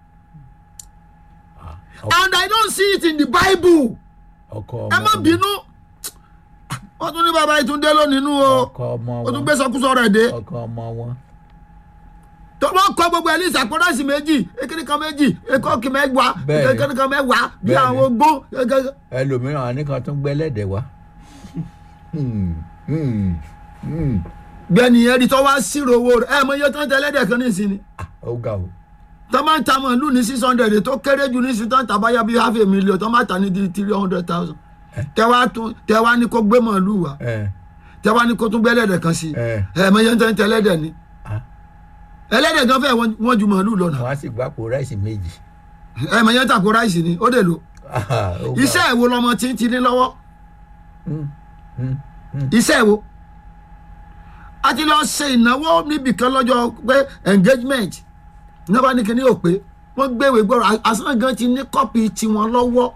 and I don't see it in the Bible ọkọ ẹ má ọmọ bínú wọ́n tún ní bàbá ìtúndé lónìí nínú o ọkọ ọmọ ó tún wọn gbé sọkúsọ rẹ̀ dé ọkọ ọmọ wọn. tó wọ́n kọ́ gbogbo ẹ̀ ní ìsàkóńdàsì méjì ekele kan méjì ekókì mẹ́wàá Bẹ́ẹ̀ni. ekele kan mẹ́wàá bí Bẹ́ẹ̀ni. àwọn ogbó gẹ́gẹ́. ẹlòmíràn àníkan tún gbẹ lẹ́dẹ̀ wá. Hmm, hmm, hmm. gbẹ̀ni ẹ̀rí tó wá sírò owó rẹ̀ ẹ̀ mọ iye tó ń tẹ ẹlẹ́dẹ̀ kan ní ìsinmi Ah, ó ga o. tó máa ń ta màálù ní six hundred tó kéré jù ní sí tó ń ta báyà bíi half a million tó máa ta ní di three hundred thousand tẹ́wá tún tẹ́wá ní kó gbé màálù wá ẹ tẹ́wá ní kó tún gbé ẹlẹ́dẹ̀ kan sí ẹ ẹ̀ mọ iye tó ń tẹ ẹlẹ́dẹ̀ ni ah, ẹlẹ́dẹ̀ gan fẹ́ wọ́n ju màálù lọ nà wọn á sì gbàpò ráìsì méjì. ẹ̀ mọ iye tó àpò ráìsì ni ó dè lò Ah, ó ga o. iṣẹ́ ìwo lọmọ tí ń ti ní lọ́wọ́ Hmm, hmm, hmm. iṣẹ́ ìwo a ti lọ ṣe ìnáwó níbì kan lọ́jọ́ pé engagement ní wọ́n bá ní kíní ò pé wọ́n gbéwèé gbọ́rọ̀ àsán gan ti ní kọ́pì tiwọn lọ́wọ́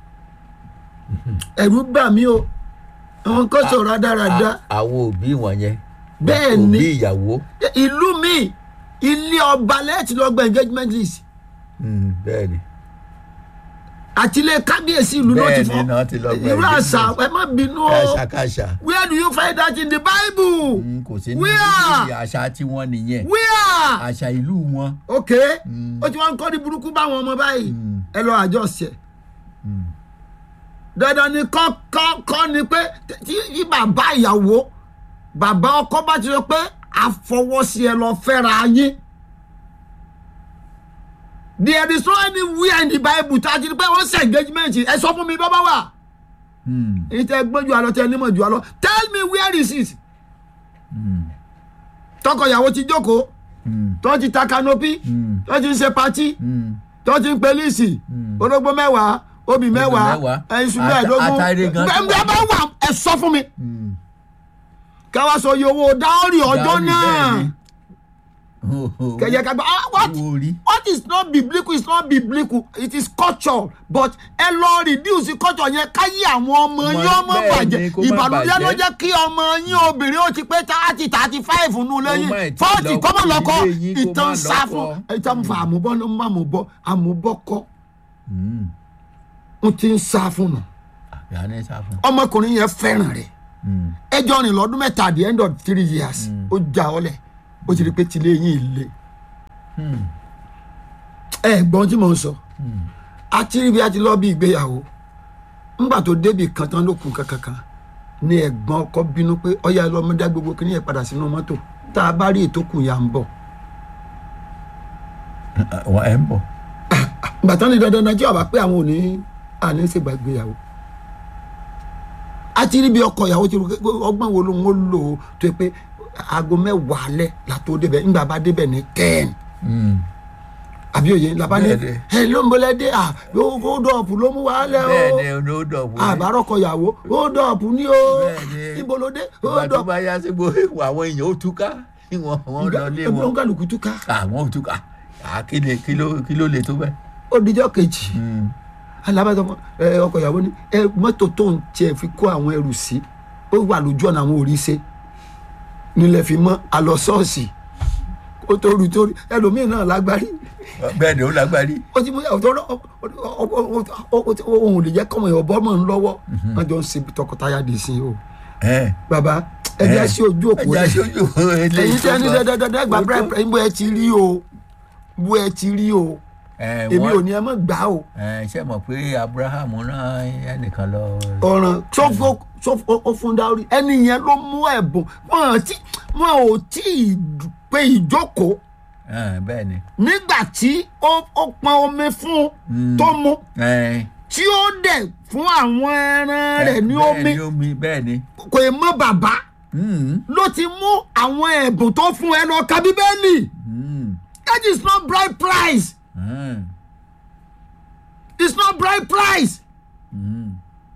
ẹ̀rù bà mí o àwọn kan sọ̀rọ̀ rádaràda À- àwọn òbí wọn yẹn. Bẹ́ẹ̀ òbí ni. ìyàwó. ìlú mi ilé ọba lẹ́ẹ̀tì lọ gba engagement list Hmm, bẹ́ẹ̀ ni. àti ilé kábíyèsí ìlú náà ti Bẹ́ẹ̀ ni, fọ́ náà ti lọ gba irú àṣà engagement. ẹ má bínú o kàṣàkàṣà. where do you find that in the bible Hmm, kò sí ní Where? àṣà tiwọn nìyẹn. where. àṣà ìlú wọn. ok ó ti wá ń kọ́ ní burúkú báwọn ọmọ báyìí Mm. ẹ lọ àjọ ṣẹ Hmm. dandan ni kọ́ kọ́ kọ́ ni pé tí tí bàbá ìyàwó bàbá ọkọ bá ti sọ pé àfọwọ́sí ẹ lọ fẹ́ra yín there is no anywhere in the bible tá a ti rí pé wọ́n ṣe engagement ẹ sọ fún mi bàbá wa Hmm, èyí tẹ gbọ́n ju àlọ́ tẹ nímọ̀ ju àlọ́ tell me where is it hmm, tọkọ ìyàwó ti jókòó hmm, tó ti ta canopy hmm, tó ti ń ṣe patí hmm. tó ti ń pe líìsì Mm. orógbó mẹ́wàá obì mẹ́wàá mẹ́wàá. ẹ̀sùn Ata- mẹ́ẹ̀ẹ́dógún atare gan tó gbẹ̀ngbẹ̀ bá wà ẹ sọ fún mi Hmm. káwá sọ iye owó dáórì ọjọ́ Dáórì náà bẹ́ẹ̀ ni. Oh, oh. kẹ̀yẹ kagbá ah what Owó orí. what is not biblical is not biblical it is culture but ẹ lọ reduce culture yẹn káyé àwọn ọmọ Ọmọ yín ọmọ bẹ́ẹ̀ bàjẹ́ ni, kó má ìbànújẹ́ ló bàjẹ́. jẹ́ kí ọmọ yín obìnrin ó ti pé thirty thirty five nù Kó má lẹ́yìn ì tí forty lọ kọ́mọ lọ́kọ́ ilé yín, kó má ìtàn sá lọ́kọ. fún ìtàn fún àmúbọ́ ló ń bá àmúbọ́ àmúbọ́ kọ́ Hmm. ń ti ń sá fún nù Àgbà ní sá fún. ọmọkùnrin yẹn fẹ́ràn rẹ̀ Mm. ẹjọ́ rìn lọ́dún mẹ́ta at the end of three years ó já ọ lẹ̀ ó ti rí i pé tilé yín le Mm. ẹ gbọ́n tí mò ń sọ Mm. a ti rí bí a ti lọ bí ìgbéyàwó ńgbà tó débì kan tán ló kù kankan ní ẹ̀gbọ́n ọkọ bínú pé ọyá ọlọ́mọdé gbogbo kí ni yẹn padà sínú mọ́tò tá a bá rí ètò kù yà ń bọ̀ wọn ẹ ń bọ̀ ìgbà tán ní dandan náà tí ọba pé àwọn ò ní àní ṣègbà ìgbéyàwó a ti rí bí ọkọ ìyàwó ti rú pé ọgbọ́n wo ló ń lò ó tó yẹ pé aago mẹ́wàá alẹ́ la tó débẹ̀ ńgbà bá débẹ̀ ní ten Mm. àbí òye ńlá bá ní Bẹ́ẹ̀ni. ẹ ló ń bọ́lẹ̀ dé à ó dọ̀pù ló mú wa lẹ́ o bẹ́ẹ̀ ni olódò wò àbárọ̀kọ ìyàwó ó dọ̀pù ní o Bẹ́ẹ̀ni. ibo ló dé ó ìgbà tó dọ̀pù bá yá sí gbogbo àwọn èèyàn ó túká kí wọn wọn lọ lé ẹgbẹ́ wọn kálukú túká àwọn ò túká à kí lè kí ló kí ló lè tó bẹ́ẹ̀. ó dijọ́ kejì Mm. alábàtà ẹ ọkọ ìyàwó ni ẹ mọ́tò tó ń tiẹ̀ fi kó àwọn ẹrù sí ó wà lójú ọ̀nà àwọn òrìṣẹ́ nílẹ̀ fi mọ́ àlọ́ ṣọ́ọ̀ṣì ó tó rú tó rí ẹlòmíì náà lágbárí bẹ́ẹ̀ ni ó lágbárí. ó ti mú ọ̀tọ̀ ohun lè jẹ́ kọ́mọ ìwọ̀ bọ́mọ̀ ń lọ́wọ́ wọ́n jọ ń ṣe tọkọtaya dì sí o ẹ bàbá ẹ jẹ́ sí ojú òpó ẹja rẹ̀ sójú eléyìí ẹ̀yin tí tó a ní sọ. dandandandan gba Ó tó- brẹ́pẹ́ bó ẹ ti rí o bó ẹ ti rí o ẹ, èmi wọ́n- ò ní ẹ mọ̀ gbà o ẹ, ṣé mọ̀ pé abraham rán ẹnìkan lọ. ọ̀ràn sọ́fọ́ sọ́fọ́ ó fún dáórí ẹni yẹn ló mú ẹ̀bùn wọn ò tí wọn ò tí ì pé ìjókòó ẹ, bẹ́ẹ̀ ni. nígbà tí ó ó pọn omi fún Mm. tó mu ẹ, tí ó dẹ̀ fún àwọn ẹran rẹ̀ ní bẹ́ẹ̀ omi ni omi bẹ́ẹ̀ ni. kò ì mọ bàbá Mm. ló ti mú àwọn ẹ̀bùn tó fún ẹ lọ ka bíbélì Mm. that is not bride price Mm. it's not bride price Mm.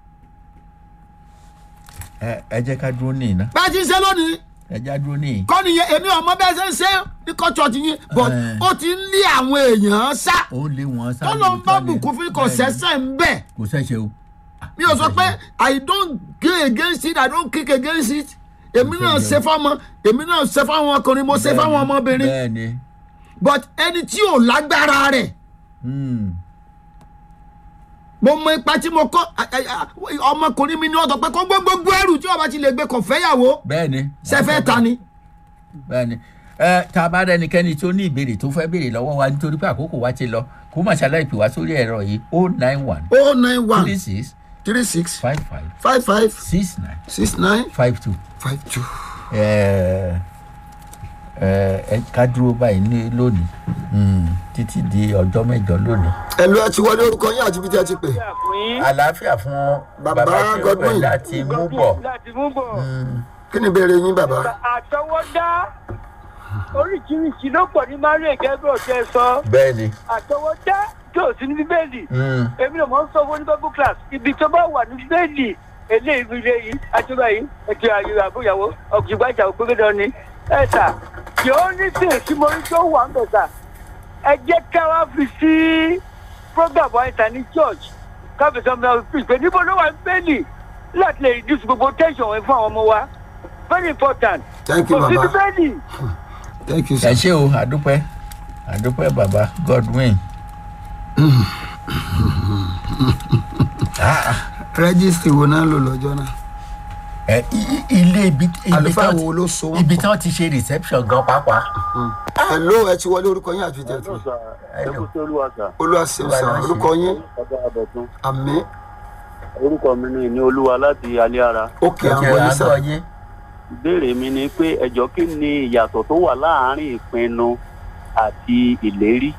ẹ ẹ jẹ́ ká dúró ní iná bá a ti ń ṣe lónìí ẹ já dúró ní. kọ́ nìyẹn èmi ọmọ bẹ́ẹ̀ ṣe ń ṣe ní kọ́chọ̀tì yín but Eh. ó ti ń lé àwọn èèyàn sá ó lé wọn sáré. tọ́lọ́ ń bá bùkún fún kò sẹ́sẹ̀ ń bẹ̀ kò sẹ́sẹ̀ o. mi ò sọ pé i don't go against it i don't kick against it èmi náà ṣe fáwọn èmi náà ṣe fáwọn ọkùnrin mo ṣe fáwọn ọmọbìnrin bẹ́ẹ̀ ni. but ẹni tí ò lágbára rẹ̀ Mm. mo mọ ipa tí mo kọ́ a- a- a- ọmọkùnrin mi ní ọ̀tọ̀ pé kó gbé gbogbo ẹrù tí ọba ti lè gbé kò fẹ́yàwó bẹ́ẹ̀ ni. ṣẹfẹ́ ta ni. bẹ́ẹ̀ni ẹ tá a bá rẹnikẹ́ni tó ní ìbéèrè tó fẹ́ béèrè lọ́wọ́ wa nítorí pé àkókò wa ti lọ kó má ṣàlàyé pè wá sórí ẹ̀rọ yìí o nine one o nine one three six three six five five five five six nine six nine five two five two. ẹ ẹ ẹ ká dúró báyìí ní lónìí Mm, títí di ọjọ́ mẹ́jọ lónìí. ẹ̀lú ẹ ti wọlé orúkọ yín àti ibi tí ẹ ti pè. àlàáfíà fún Bàbá bàbá tí ó Godwin. pẹ̀ láti mú bọ̀. láti mú bọ̀. kí ni ìbéèrè yín bàbá. àtọwọ́dá oríṣiríṣi ló pọ̀ ní maria gẹ́gẹ́ ọ̀tẹ́ sọ bẹ́ẹ̀ni. àtọwọ́dá tó sí ní bíbélì Mm, èmi náà mọ̀ ń sọ fún ní bible class ibi tó bá wà ní bíbélì eléyìí fi lé yìí àtúbà yìí ètò àyè àbúyàwó ọ̀gbìngbà ìjà òpin dandan ni ẹ sà yóò ní sí èsì mo rí tó wà ń bẹ̀ sà ẹ jẹ́ ká wá fi sí program wa ìta ní church káfíńsì ọmọ ọmọ pé níbo ló wà ní bíbélì láti lè reduce gbogbo tension wọn fún àwọn ọmọ wa very important thank you kò sí bàbá bíbélì. thank you ẹ sir. ṣé o àdúpẹ́ àdúpẹ́ bàbá Godwin. Ah, rẹ́gísítì wo náà lò lọ́jọ́ náà. ẹ i- i- ilé ibi ibi àlùfáà tán wo ti- ló so wọ́n ibi pọ̀. tí wọ́n ti ṣe reception gan pàápàá. ẹ̀lú ẹ ti wọlé orúkọ yín àti ibi tí ẹ ti pè. Hello. olúwa ṣe sà orúkọ yín ọba àbọ̀tún àmì orúkọ mi ní ìní olúwa láti alẹ́ ara òkè Ẹ àwọn yín sà. àgbọ̀ yín. ìbéèrè mi ni pé ẹjọ́ kí ni ìyàtọ̀ tó wà láàárín ìpinnu àti ìlérí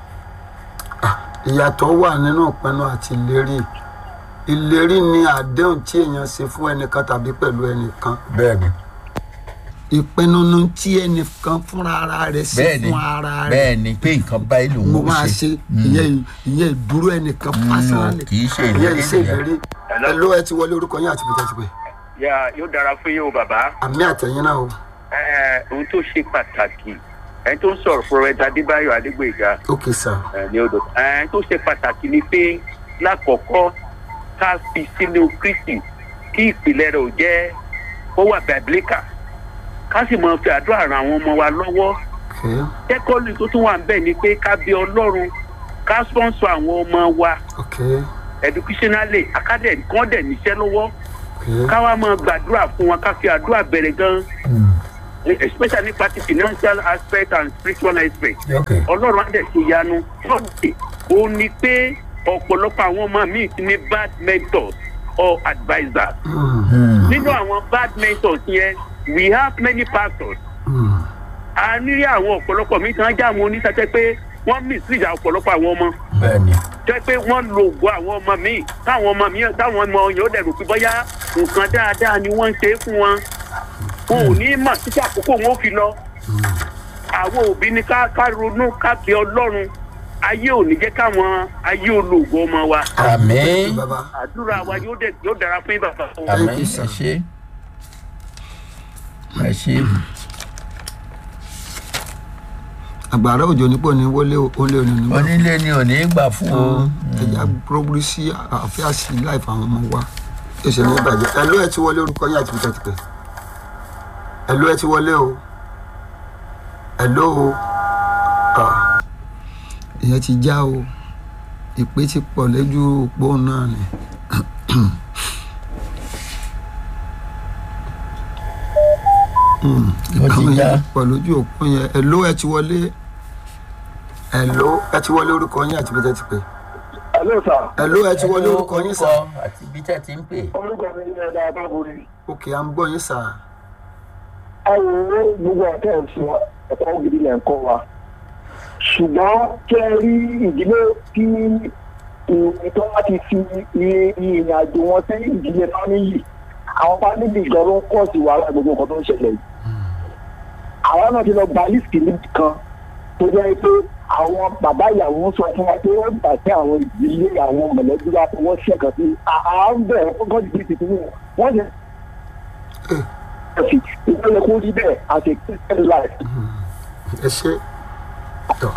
ìyàtọ̀ wà nínú ìpinnu àti ìlérí ìlérí ni àdéhùn tí èèyàn ṣe fún ẹnìkan tàbí pẹ̀lú ẹnìkan bẹ́ẹ̀ni ìpinnu ni tí ẹnìkan fúnra ara rẹ̀ ṣe bẹ́ẹ̀ni fún ara rẹ̀ bẹ́ẹ̀ni pé nǹkan báyìí lòun mo ó máa ṣe ìyẹn ìyẹn ìdúró ẹnìkan pásánálì kì í ṣe ìyẹn ìlérí ìṣe nìyẹn. ìlérí ẹ̀lú ẹ ti wọlé orúkọ yín àti ibi tí ẹ ti pè. yà yóò dára fún yín o bàbá àmì àtẹ̀yìn náà o Ẹ, ohun tó ṣe pàtàkì ẹni tó ń sọ̀rọ̀ fúnrẹ́dà adébáyọ̀ adégbèga òkè sà ẹ, ní odò ẹni tó ṣe pàtàkì ni pé lákọ̀ọ́kọ́ ká fi sínú kristi kí ìpìlẹ̀ rẹ̀ ò jẹ́ ó wà bàbílíkà ká sì máa fi àdúrà ran àwọn ọmọ wa lọ́wọ́ okay tẹ́kọ́lù tó tún wà ń bẹ̀ ni pé ká bí ọlọ́run ká sponsor àwọn ọmọ wa okay educationally academy kan dẹ̀ níṣẹ́ lọ́wọ́ ká wá máa gbàdúrà fún wọn ká fi àdúrà bẹ̀rẹ̀ gan especially nípa ti financial aspect and spiritual aspect ok ọlọ́run á dẹ̀ ṣe ìyanu lọ́dẹ̀ ó ní pé ọ̀pọ̀lọpọ̀ àwọn ọmọ mi ti ní bad mentors or advisers nínú àwọn bad mentors yẹn we have many pastors a ní àwọn ọ̀pọ̀lọpọ̀ mi kan já àwọn oníṣẹ́jẹ́ pé wọ́n mislead ọ̀pọ̀lọpọ̀ àwọn ọmọ bẹ́ẹ̀ni jẹ́ pé wọ́n lo ògo àwọn ọmọ mi táwọn ọmọ mi táwọn ọmọ yẹn ó dẹ̀rù pé bóyá nǹkan dáadáa ni wọ́n ń ṣe é fún wọn wọn ò ní mọ̀ títí àkókò wọn ó fi lọ àwọn òbí ni ká ká ronú ká bẹ ọlọ́run ayé ò ní jẹ́ káwọn ayé olóògùn ọmọ wa àmín bàbá àdúrà wa yóò dẹ̀ yóò dára fún bàbá wa. àmín Thank you, sir. ẹ ṣe ẹ ṣe àgbàrá òjò nípò ní wọlé olè òní nígbà onílé ni ò ní gbà fún o ẹja gbórí sí àfíà sí láìfà àwọn ọmọ wa ẹsẹ ní ìbàjẹ́ ẹlò ẹ ti wọlé orúkọ yín àti bíta ti pẹ ẹlò ẹ ti wọlé o ẹlò o Ah. ìyẹn ti já o ìpè ti pọ̀ lẹ́jú òpó náà ni. Hmm, Ó ti ìpè já. yẹn ti pọ̀ lójú òpó yẹn ẹlò ẹ ti wọlé ẹlò ẹ ti wọlé orúkọ yín àti bíta ti pẹ Hello sir. ẹlò ẹ ti wọlé orúkọ yín sá. àti bí tẹ́ ti ń pè orúkọ mi ní ẹ̀dá àbáborí. òkè à ń gbọ́ yín sá. àwọn owó gbogbo ọ̀tẹ̀ ń fún ẹ̀kọ́ gidi lẹ̀ ń kọ́ wa. ṣùgbọ́n kẹ́ ẹ rí ìdílé tí ìtọ́ wá ti fi ìrìn àjò wọn sí ìdílé fámìlì àwọn fámìlì gan ló ń pọ̀ sí wàhálà gbogbo nǹkan tó ń ṣẹlẹ̀ yìí. àwọn náà ti lọ gba lísìkì níbi kan tó jẹ́ pé àwọn bàbá ìyàwó ń sọ fún wa pé wọ́n gbà pé àwọn ìdílé àwọn mọ̀lẹ́bí wa fọwọ́ sí ẹ̀kan sí à ń bẹ̀rẹ̀ fún gọ́ọ̀dì bíi tuntun wọ́n ti ẹ̀sìn ìpínlẹ̀ kó rí bẹ́ẹ̀ àti christian life. ẹ ṣe tọ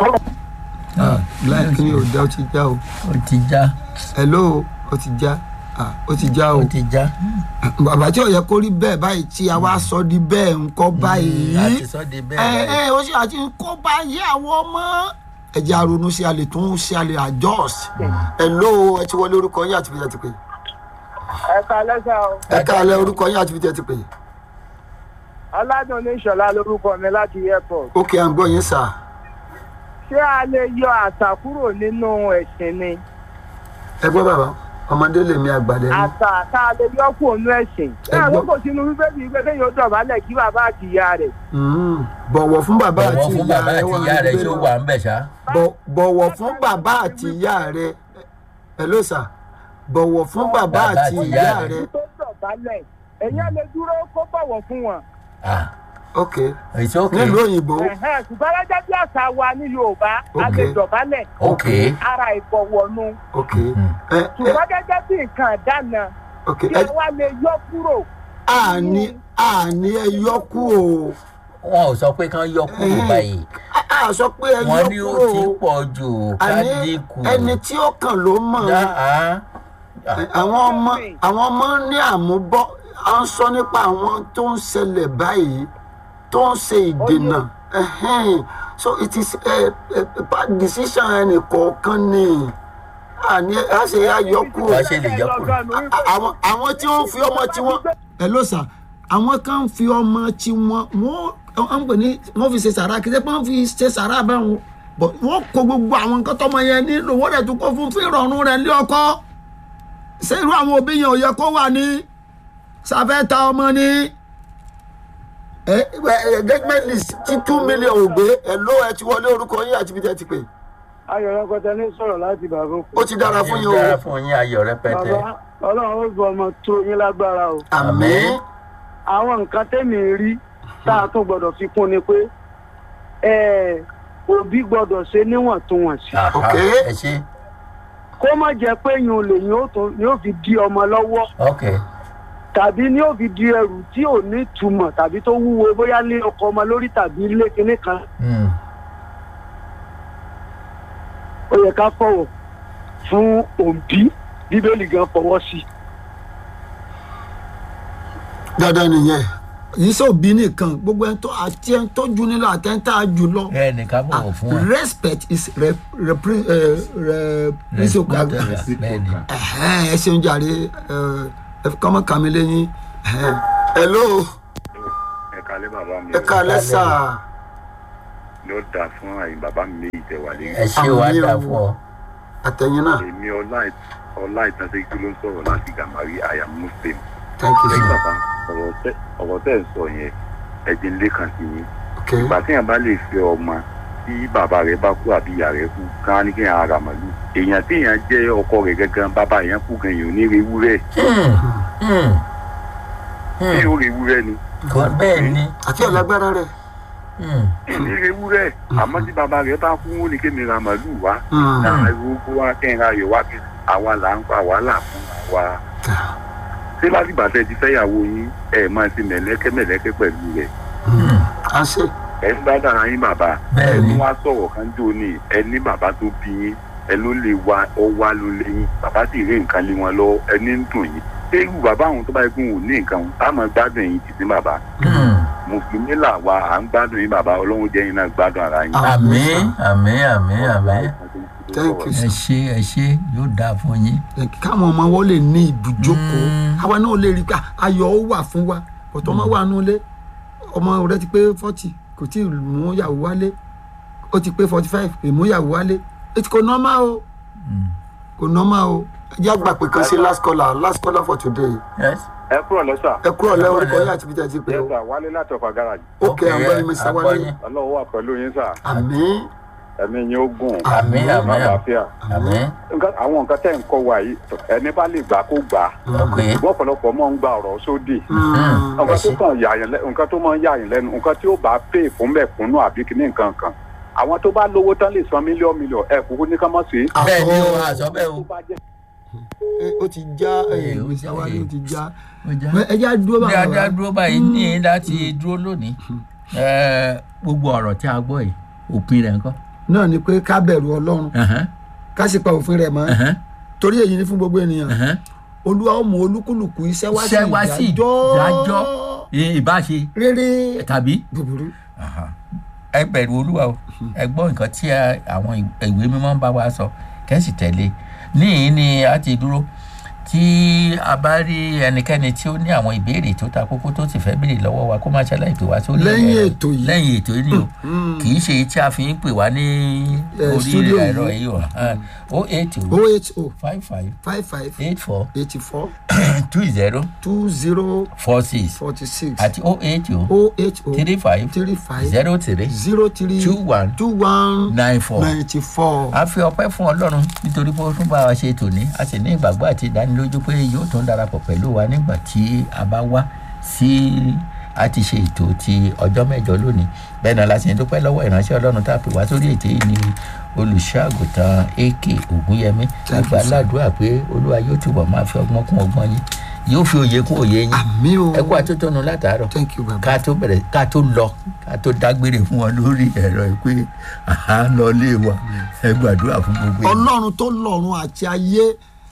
láì kí ni ò já ó ti já o ó ti já hello ó ti já Ah, ó ti já o ó ti já bàbá tí ò yẹ kó rí bẹ́ẹ̀ báyìí tí a wá sọ di bẹ́ẹ̀ ńkọ́ báyìí láti sọ di ẹ bẹ́ẹ̀ ẹ ó sì àti kó báyìí àwọn ọmọ ẹ̀jẹ̀ àrònú sí alẹ́ tún sí alẹ́ adjust hello ẹ ti wọlé orúkọ yín àti fi tẹ́ ti pè ẹ ká lẹ́sà o ẹ káàlẹ́ orúkọ yín àti fi tẹ́ ti pè ọládùn ní ìṣọ̀lá lórúkọ mi láti airport. ókè à ń gbọ́ yín sà ṣé a lè yọ àṣà kúrò nínú ẹ̀sìn ni ẹ gbọ́ bàbá ọmọdé lèmi àgbàdẹ ní àṣà tá a lè yọ kúrò nínú ẹ̀sìn. Ẹ ṣé gbọ́. àwọn kò sínú bíbélì pé kéèyàn ó dọ̀bálẹ̀ kí bàbá àti ìyá rẹ̀. Mm, bọ̀wọ̀ fún bàbá bọ̀wọ̀ àti fún ìyá bàbá rẹ àti wà ìyá rẹ̀ níbẹ̀. ṣó wà ń bẹ̀ ṣá Bọ̀- bọ̀wọ̀ fún bàbá àti ìyá rẹ hello sir bọ̀wọ̀ fún bàbá àti ìyá rẹ tó dọ̀bálẹ̀ èèyàn lè dúró kó bọ̀wọ̀ fún wọn. ah ok it's okay nílùú òyìnbó Ẹ̀hẹ́n, ṣùgbọ́n lọ́jọ́ bí àṣà wa ní yorùbá a lè Okay. dọ̀bálẹ̀ okay ara ìbọ̀wọ̀nu ok ẹ ẹ ṣùgbọ́n gẹ́gẹ́ bí nǹkan dáná ok kí ẹ ẹ wá lè yọ kúrò. àní àní ẹ yọ kúrò wọn ò sọ pé kán yọ kúrò Mhm. báyìí a a sọ pé ẹ wọn yọ ní ó kúrò ti pọ̀ jù ká àní dínkù ẹni tí ó kàn ló mọ̀ Dá, ah, ah, àwọn ọmọ àwọn ọmọ ní àmúbọ́ à ń sọ nípa àwọn tó ń ṣẹlẹ̀ báyìí tó ń ṣe ìdènà Ẹhẹ́n. so it is a, a, a bad decision ẹnì kọ̀ọ̀kan ni àní a ṣe àyọkù wá ṣe lè yọ kúrò àwọn àwọn tí wọ́n fi ọmọ tí wọ́n. ẹ ló sà àwọn kan ń fi ọmọ tí wọ́n wọ́n ń pè ní wọ́n fi ṣe sàrà kí wọ́n fi ṣe sàrà báwọn bọ̀ wọ́n kó gbogbo àwọn nǹkan tọmọ yẹn nílò wọ́n dẹ̀ tún kó fún fún ìrọ̀rùn rẹ̀ lé ọkọ ṣé irú àwọn òbí yẹn ò yẹ kó wà ní sàfẹ́ ta ọmọ ní. ẹ ẹ engagement list tí two million ò gbé ẹ ló ẹ ti wọlé orúkọ yín àti ibi tẹ́ ti pè ayọ̀rọ̀ kọta ní sọ̀rọ̀ láti bàbá òkú. ó ti dára fún yín dára o fún yín ayọ̀ rẹpẹtẹ bàbá ọlọ́run ó gbọ́ ọmọ tó yín lágbára o. àmín àwọn nǹkan tẹ́mi rí tá a tún gbọ́dọ̀ fi kún ni pé ẹ, òbí gbọ́dọ̀ ṣe níwọ̀ntúnwọ̀nsì. Aha, Ok. ẹ ṣe kó má jẹ́ pé yín ò lè yín ó tún yóò fi di ọmọ lọ́wọ́ ok tàbí ní ó fi di ẹrù tí ò ní túmọ̀ tàbí tó wúwo bóyá lé ọkọ ọmọ lórí tàbí ilé kinní kan Hmm. ó yẹ ká fọwọ́ fún òbí bíbélì gan fọwọ́ sí i. dandan nìyẹn yìí sọ òbí nìkan gbogbo ẹni tó àti ẹni tó ju nílò àti ẹni tá a jù lọ. ẹ nìkan bọ̀wọ̀ fún wa respect is re repre uh, re reciprocal bẹ́ẹ̀ ni Ẹhẹ́n, ẹ ṣeun jàre ẹ, ẹ fi kọ́mọ kàmí lẹ́yìn hello ẹ kalẹ bàbá mi ẹ káalẹ́ sà ló dáa fún àyìn bàbá mi méjì tẹ wà lẹ́yìn ẹ ṣe wá Àmì o. dà fún ọ. àtẹ̀yìn náà èmi ọlá ọlá ìtànṣẹ́kí ló ń sọ̀rọ̀ láti gàmárì àyà muslim thank you lẹ́yìn sir bàbá ọ̀rọ̀ tẹ́ ọ̀rọ̀ tẹ́ ẹ̀ sọ yẹn ẹ̀jẹ̀ ń lékan sí yín okay ìgbà téèyàn bá lè fẹ́ ọmọ tí bàbá rẹ̀ bá kú àbí ìyá rẹ̀ kú ká ní kéèyàn ara màlúù èèyàn téèyàn jẹ́ ọkọ rẹ̀ gangan bàbá yẹn kú gan èèyàn ò ní rewúrẹ́ Hmm, hmm, tí ó rewúrẹ́ ni kò bẹ́ẹ̀ ni. àti ọ̀lágbára rẹ̀ Hmm, ní rewúrẹ́ àmọ́ tí bàbá rẹ̀ bá kú ó ní kéèyàn ra màlúù wá Hmm. náà gbogbo wa kẹ́hìn ayọ̀ wá bí àwa là ń pa wàhálà fún wa. ṣé láti bàtẹ́ ti fẹ́yàwó yín ẹ̀ máa ti mẹ̀lẹ́kẹ́ mẹ̀lẹ́kẹ́ pẹ̀lú rẹ̀ hmm, à ń ṣe ẹ̀ ń bá dára yín bàbá Bẹ́ẹ̀ ẹ̀ ni. tún wá sọ̀rọ̀ kan jò ní ẹ ní bàbá tó bí yín ẹ ló lè wa ọ wá ló lé yín bàbá sì rí nǹkan lé wọn lọ ẹni ń dùn yín ṣé irú bàbá àwọn tó bá yẹ kó wò ní nǹkan wọn táwọn gbádùn yín ti sí bàbá hmm. mùsùlùmí là wa à ń gbádùn yín bàbá ọlọ́run jẹ́ yín náà gbádùn ara yín. àmín àmín àmín àmín. Thank you, ẹ ṣe ẹ ṣe yóò dáa fún yín. káwọn ọmọ wọn lè ní ibùjókòó Mm. àwa náà lè rí i pé ayọ̀ ó wà fún wa ọ̀tọ̀ ọmọ wà nù lé ọmọ rẹ ti pé forty kò tí ì mú yàwó wálé ó ti pé forty five èmú yàwó wálé ètò kò nọ́mà o kò nọ́mà o ẹ jẹ́ àgbà pé kan sí last caller last caller for today Yes. ẹ kúrò lẹ́sà ẹ kúrò lẹ́ orúkọ yín àti bíjà ti pé o yẹ́sà wálé láti ọ̀fà gáràjì ok àgbọ̀yìn mi sáwálé àgbọ̀yìn. ọlọ́wọ́ wà pẹ̀lú yín sà àmín ẹ̀mí yín ó gùn àmín àmín àlàáfíà. àmín. nǹkan àwọn nǹkan tẹ̀ ń kọ́ wa yìí ẹni bá lè gbà kó gbà ok. ṣùgbọ́n ọ̀pọ̀lọpọ̀ mọ̀ ń gba ọ̀rọ̀ sódì Mm. nǹkan tó ṣe. kàn yà yín lẹ́nu nǹkan tó máa ń yà yín lẹ́nu nǹkan tí ó bá pè fún mẹ̀kúnnù àbí kíní nǹkan kan àwọn tó bá lówó tán lè san mílíọ̀nù mílíọ̀nù ẹ̀ kúkú ní ká má sí. bẹ́ẹ̀ ni o Àsọ- àṣọ bẹ́ẹ̀ o. tó bá jẹ́ ẹ, ó ti já Ee, ó mi já, sáwálé ee. ó ti já Ó já. ẹ jẹ́ àdúró bá bí a dúró báyìí ní láti dúró lónìí Ẹ, gbogbo ọ̀rọ̀ tí a gbọ́ yìí òpin rẹ̀ ńkọ́. náà ni pé ká bẹ̀rù ọlọ́run Ẹ̀hẹ́n, ká sì pa òfin rẹ̀ mọ́ ẹ̀hẹ́n, torí èyí ni fún gbogbo ènìyàn ẹ̀hẹ́n. olúwa ó mú olúkúlùkù iṣẹ́ wá sí Iṣẹ́ wá sí ìdájọ́ ì- ìbáṣe rere tàbí búburú Aha. ẹ bẹ̀rù olúwa o ẹ gbọ́ nǹkan tí a- àwọn ìwé mímọ́ ń bá wa sọ kẹ́sì tẹ̀lé níyìn ni a ti dúró tí a bá rí ẹnikẹ́ni tí ó ní àwọn ìbéèrè tó ta kókó tó sì fẹ́ béèrè lọ́wọ́ wa kó má ṣàlàyé pè wá sórí Lẹ́yìn ẹ̀rọ- ètò yìí. lẹ́yìn ètò yìí ni o kì í ṣe èyí tí a fi ń pè wá ní Eh, orí studio yìí. ẹ̀rọ yìí o o eight o oho five five five five eight four eighty four two zero two zero four six forty six àti o eight o oh eight oh three five three five zero three zero three two one two one nine four. ninety four. a fi ọpẹ́ fún ọlọ́run nítorí pé ó tún bá wa ṣe tòní a sì ní ìgbàgbọ́ àti ìdánilójú pé yóò tún darapọ̀ pẹ̀lú wa nígbà tí a bá wá sí a ti ṣe ètò ti ọjọ́ mẹ́jọ lónìí bẹ́ẹ̀ náà la sì ń dúpẹ́ lọ́wọ́ ìránṣẹ́ ọlọ́run tá a pè wá sórí ètò yìí ní olùṣọ́àgùtàn ak ògúnyẹmí Thank you, àgbà sir. aládùúrà pé olúwa yóò túbọ̀ máa fi ọgbọ́n kún ọgbọ́n yín yóò fi òye kún òye yín àmì o ẹ kú àtótónu látàárọ̀ thank you baba. ká tó bẹ̀rẹ̀ ká tó lọ ká tó dágbére fún wọn lórí ẹ̀rọ yìí pé àá lọ lé wa ẹ gbàdúrà fún gbogbo ènìyàn. ọlọ́run tó lọ́run àti ayé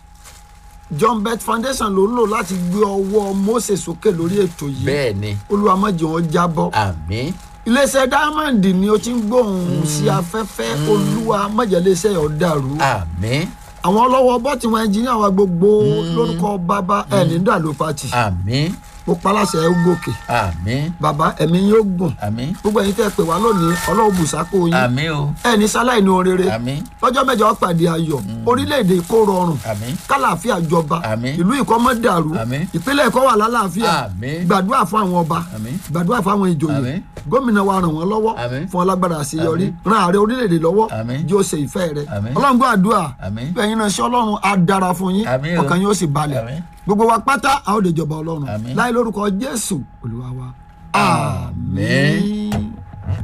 john bet foundation ló ń lò láti gbé ọwọ́ mose sókè lórí ètò yìí bẹ́ẹ̀ ni olúwa má jẹ́ wọn jábọ́ àmì iléeṣẹ́ diamond ni o ti ń gbóhùn sí afẹ́fẹ́ olúwa má jẹ́ iléeṣẹ́ yọ̀ dàrú àmì àwọn ọlọ́wọ́ bọ́tì wọn ẹnjìníà wa gbogbo lórúkọ bàbá ẹ̀ ní dàlú pati àmì mo paláṣẹ ẹ gòkè àmì bàbá ẹ̀mí yóò gùn àmì gbogbo ẹ̀yin tẹ́ ẹ pè wá lónìí ọlọ́run bùsákò yín àmì o ẹ̀ ní sáláì ní orere àmì lọ́jọ́ mẹ́jọ pàdé ayọ̀ orílẹ̀-èdè kó rọrùn àmì kálàáfíà jọba Àmín. ìlú ìkọ́ mọ́ dàrú Àmín. ìpínlẹ̀ ẹ̀kọ́ wà lálàáfíà Àmín. gbàdúrà fún àwọn ọba Àmín. gbàdúrà fún àwọn ìjòyè Àmín. gómìnà wa ràn wọ́n lọ́wọ́ Àmín. fún ọlágbára àṣeyọrí Àmín. ran ààrẹ orílẹ̀-èdè lọ́wọ́ Àmín. jẹ́ ó ṣe ìfẹ́ rẹ̀ Àmín. ọlọ́run gbọ́ àdúrà Àmín. bẹ́ẹ̀ yín náà ṣe ọlọ́run á dára fún yín Àmín o. ọkàn yín ó sì balẹ̀ Àmín. gbogbo wa pátá a ó lè jọba ọlọ́run Àmín. láì lórúkọ jésù olúwa wa Àmín. àmín.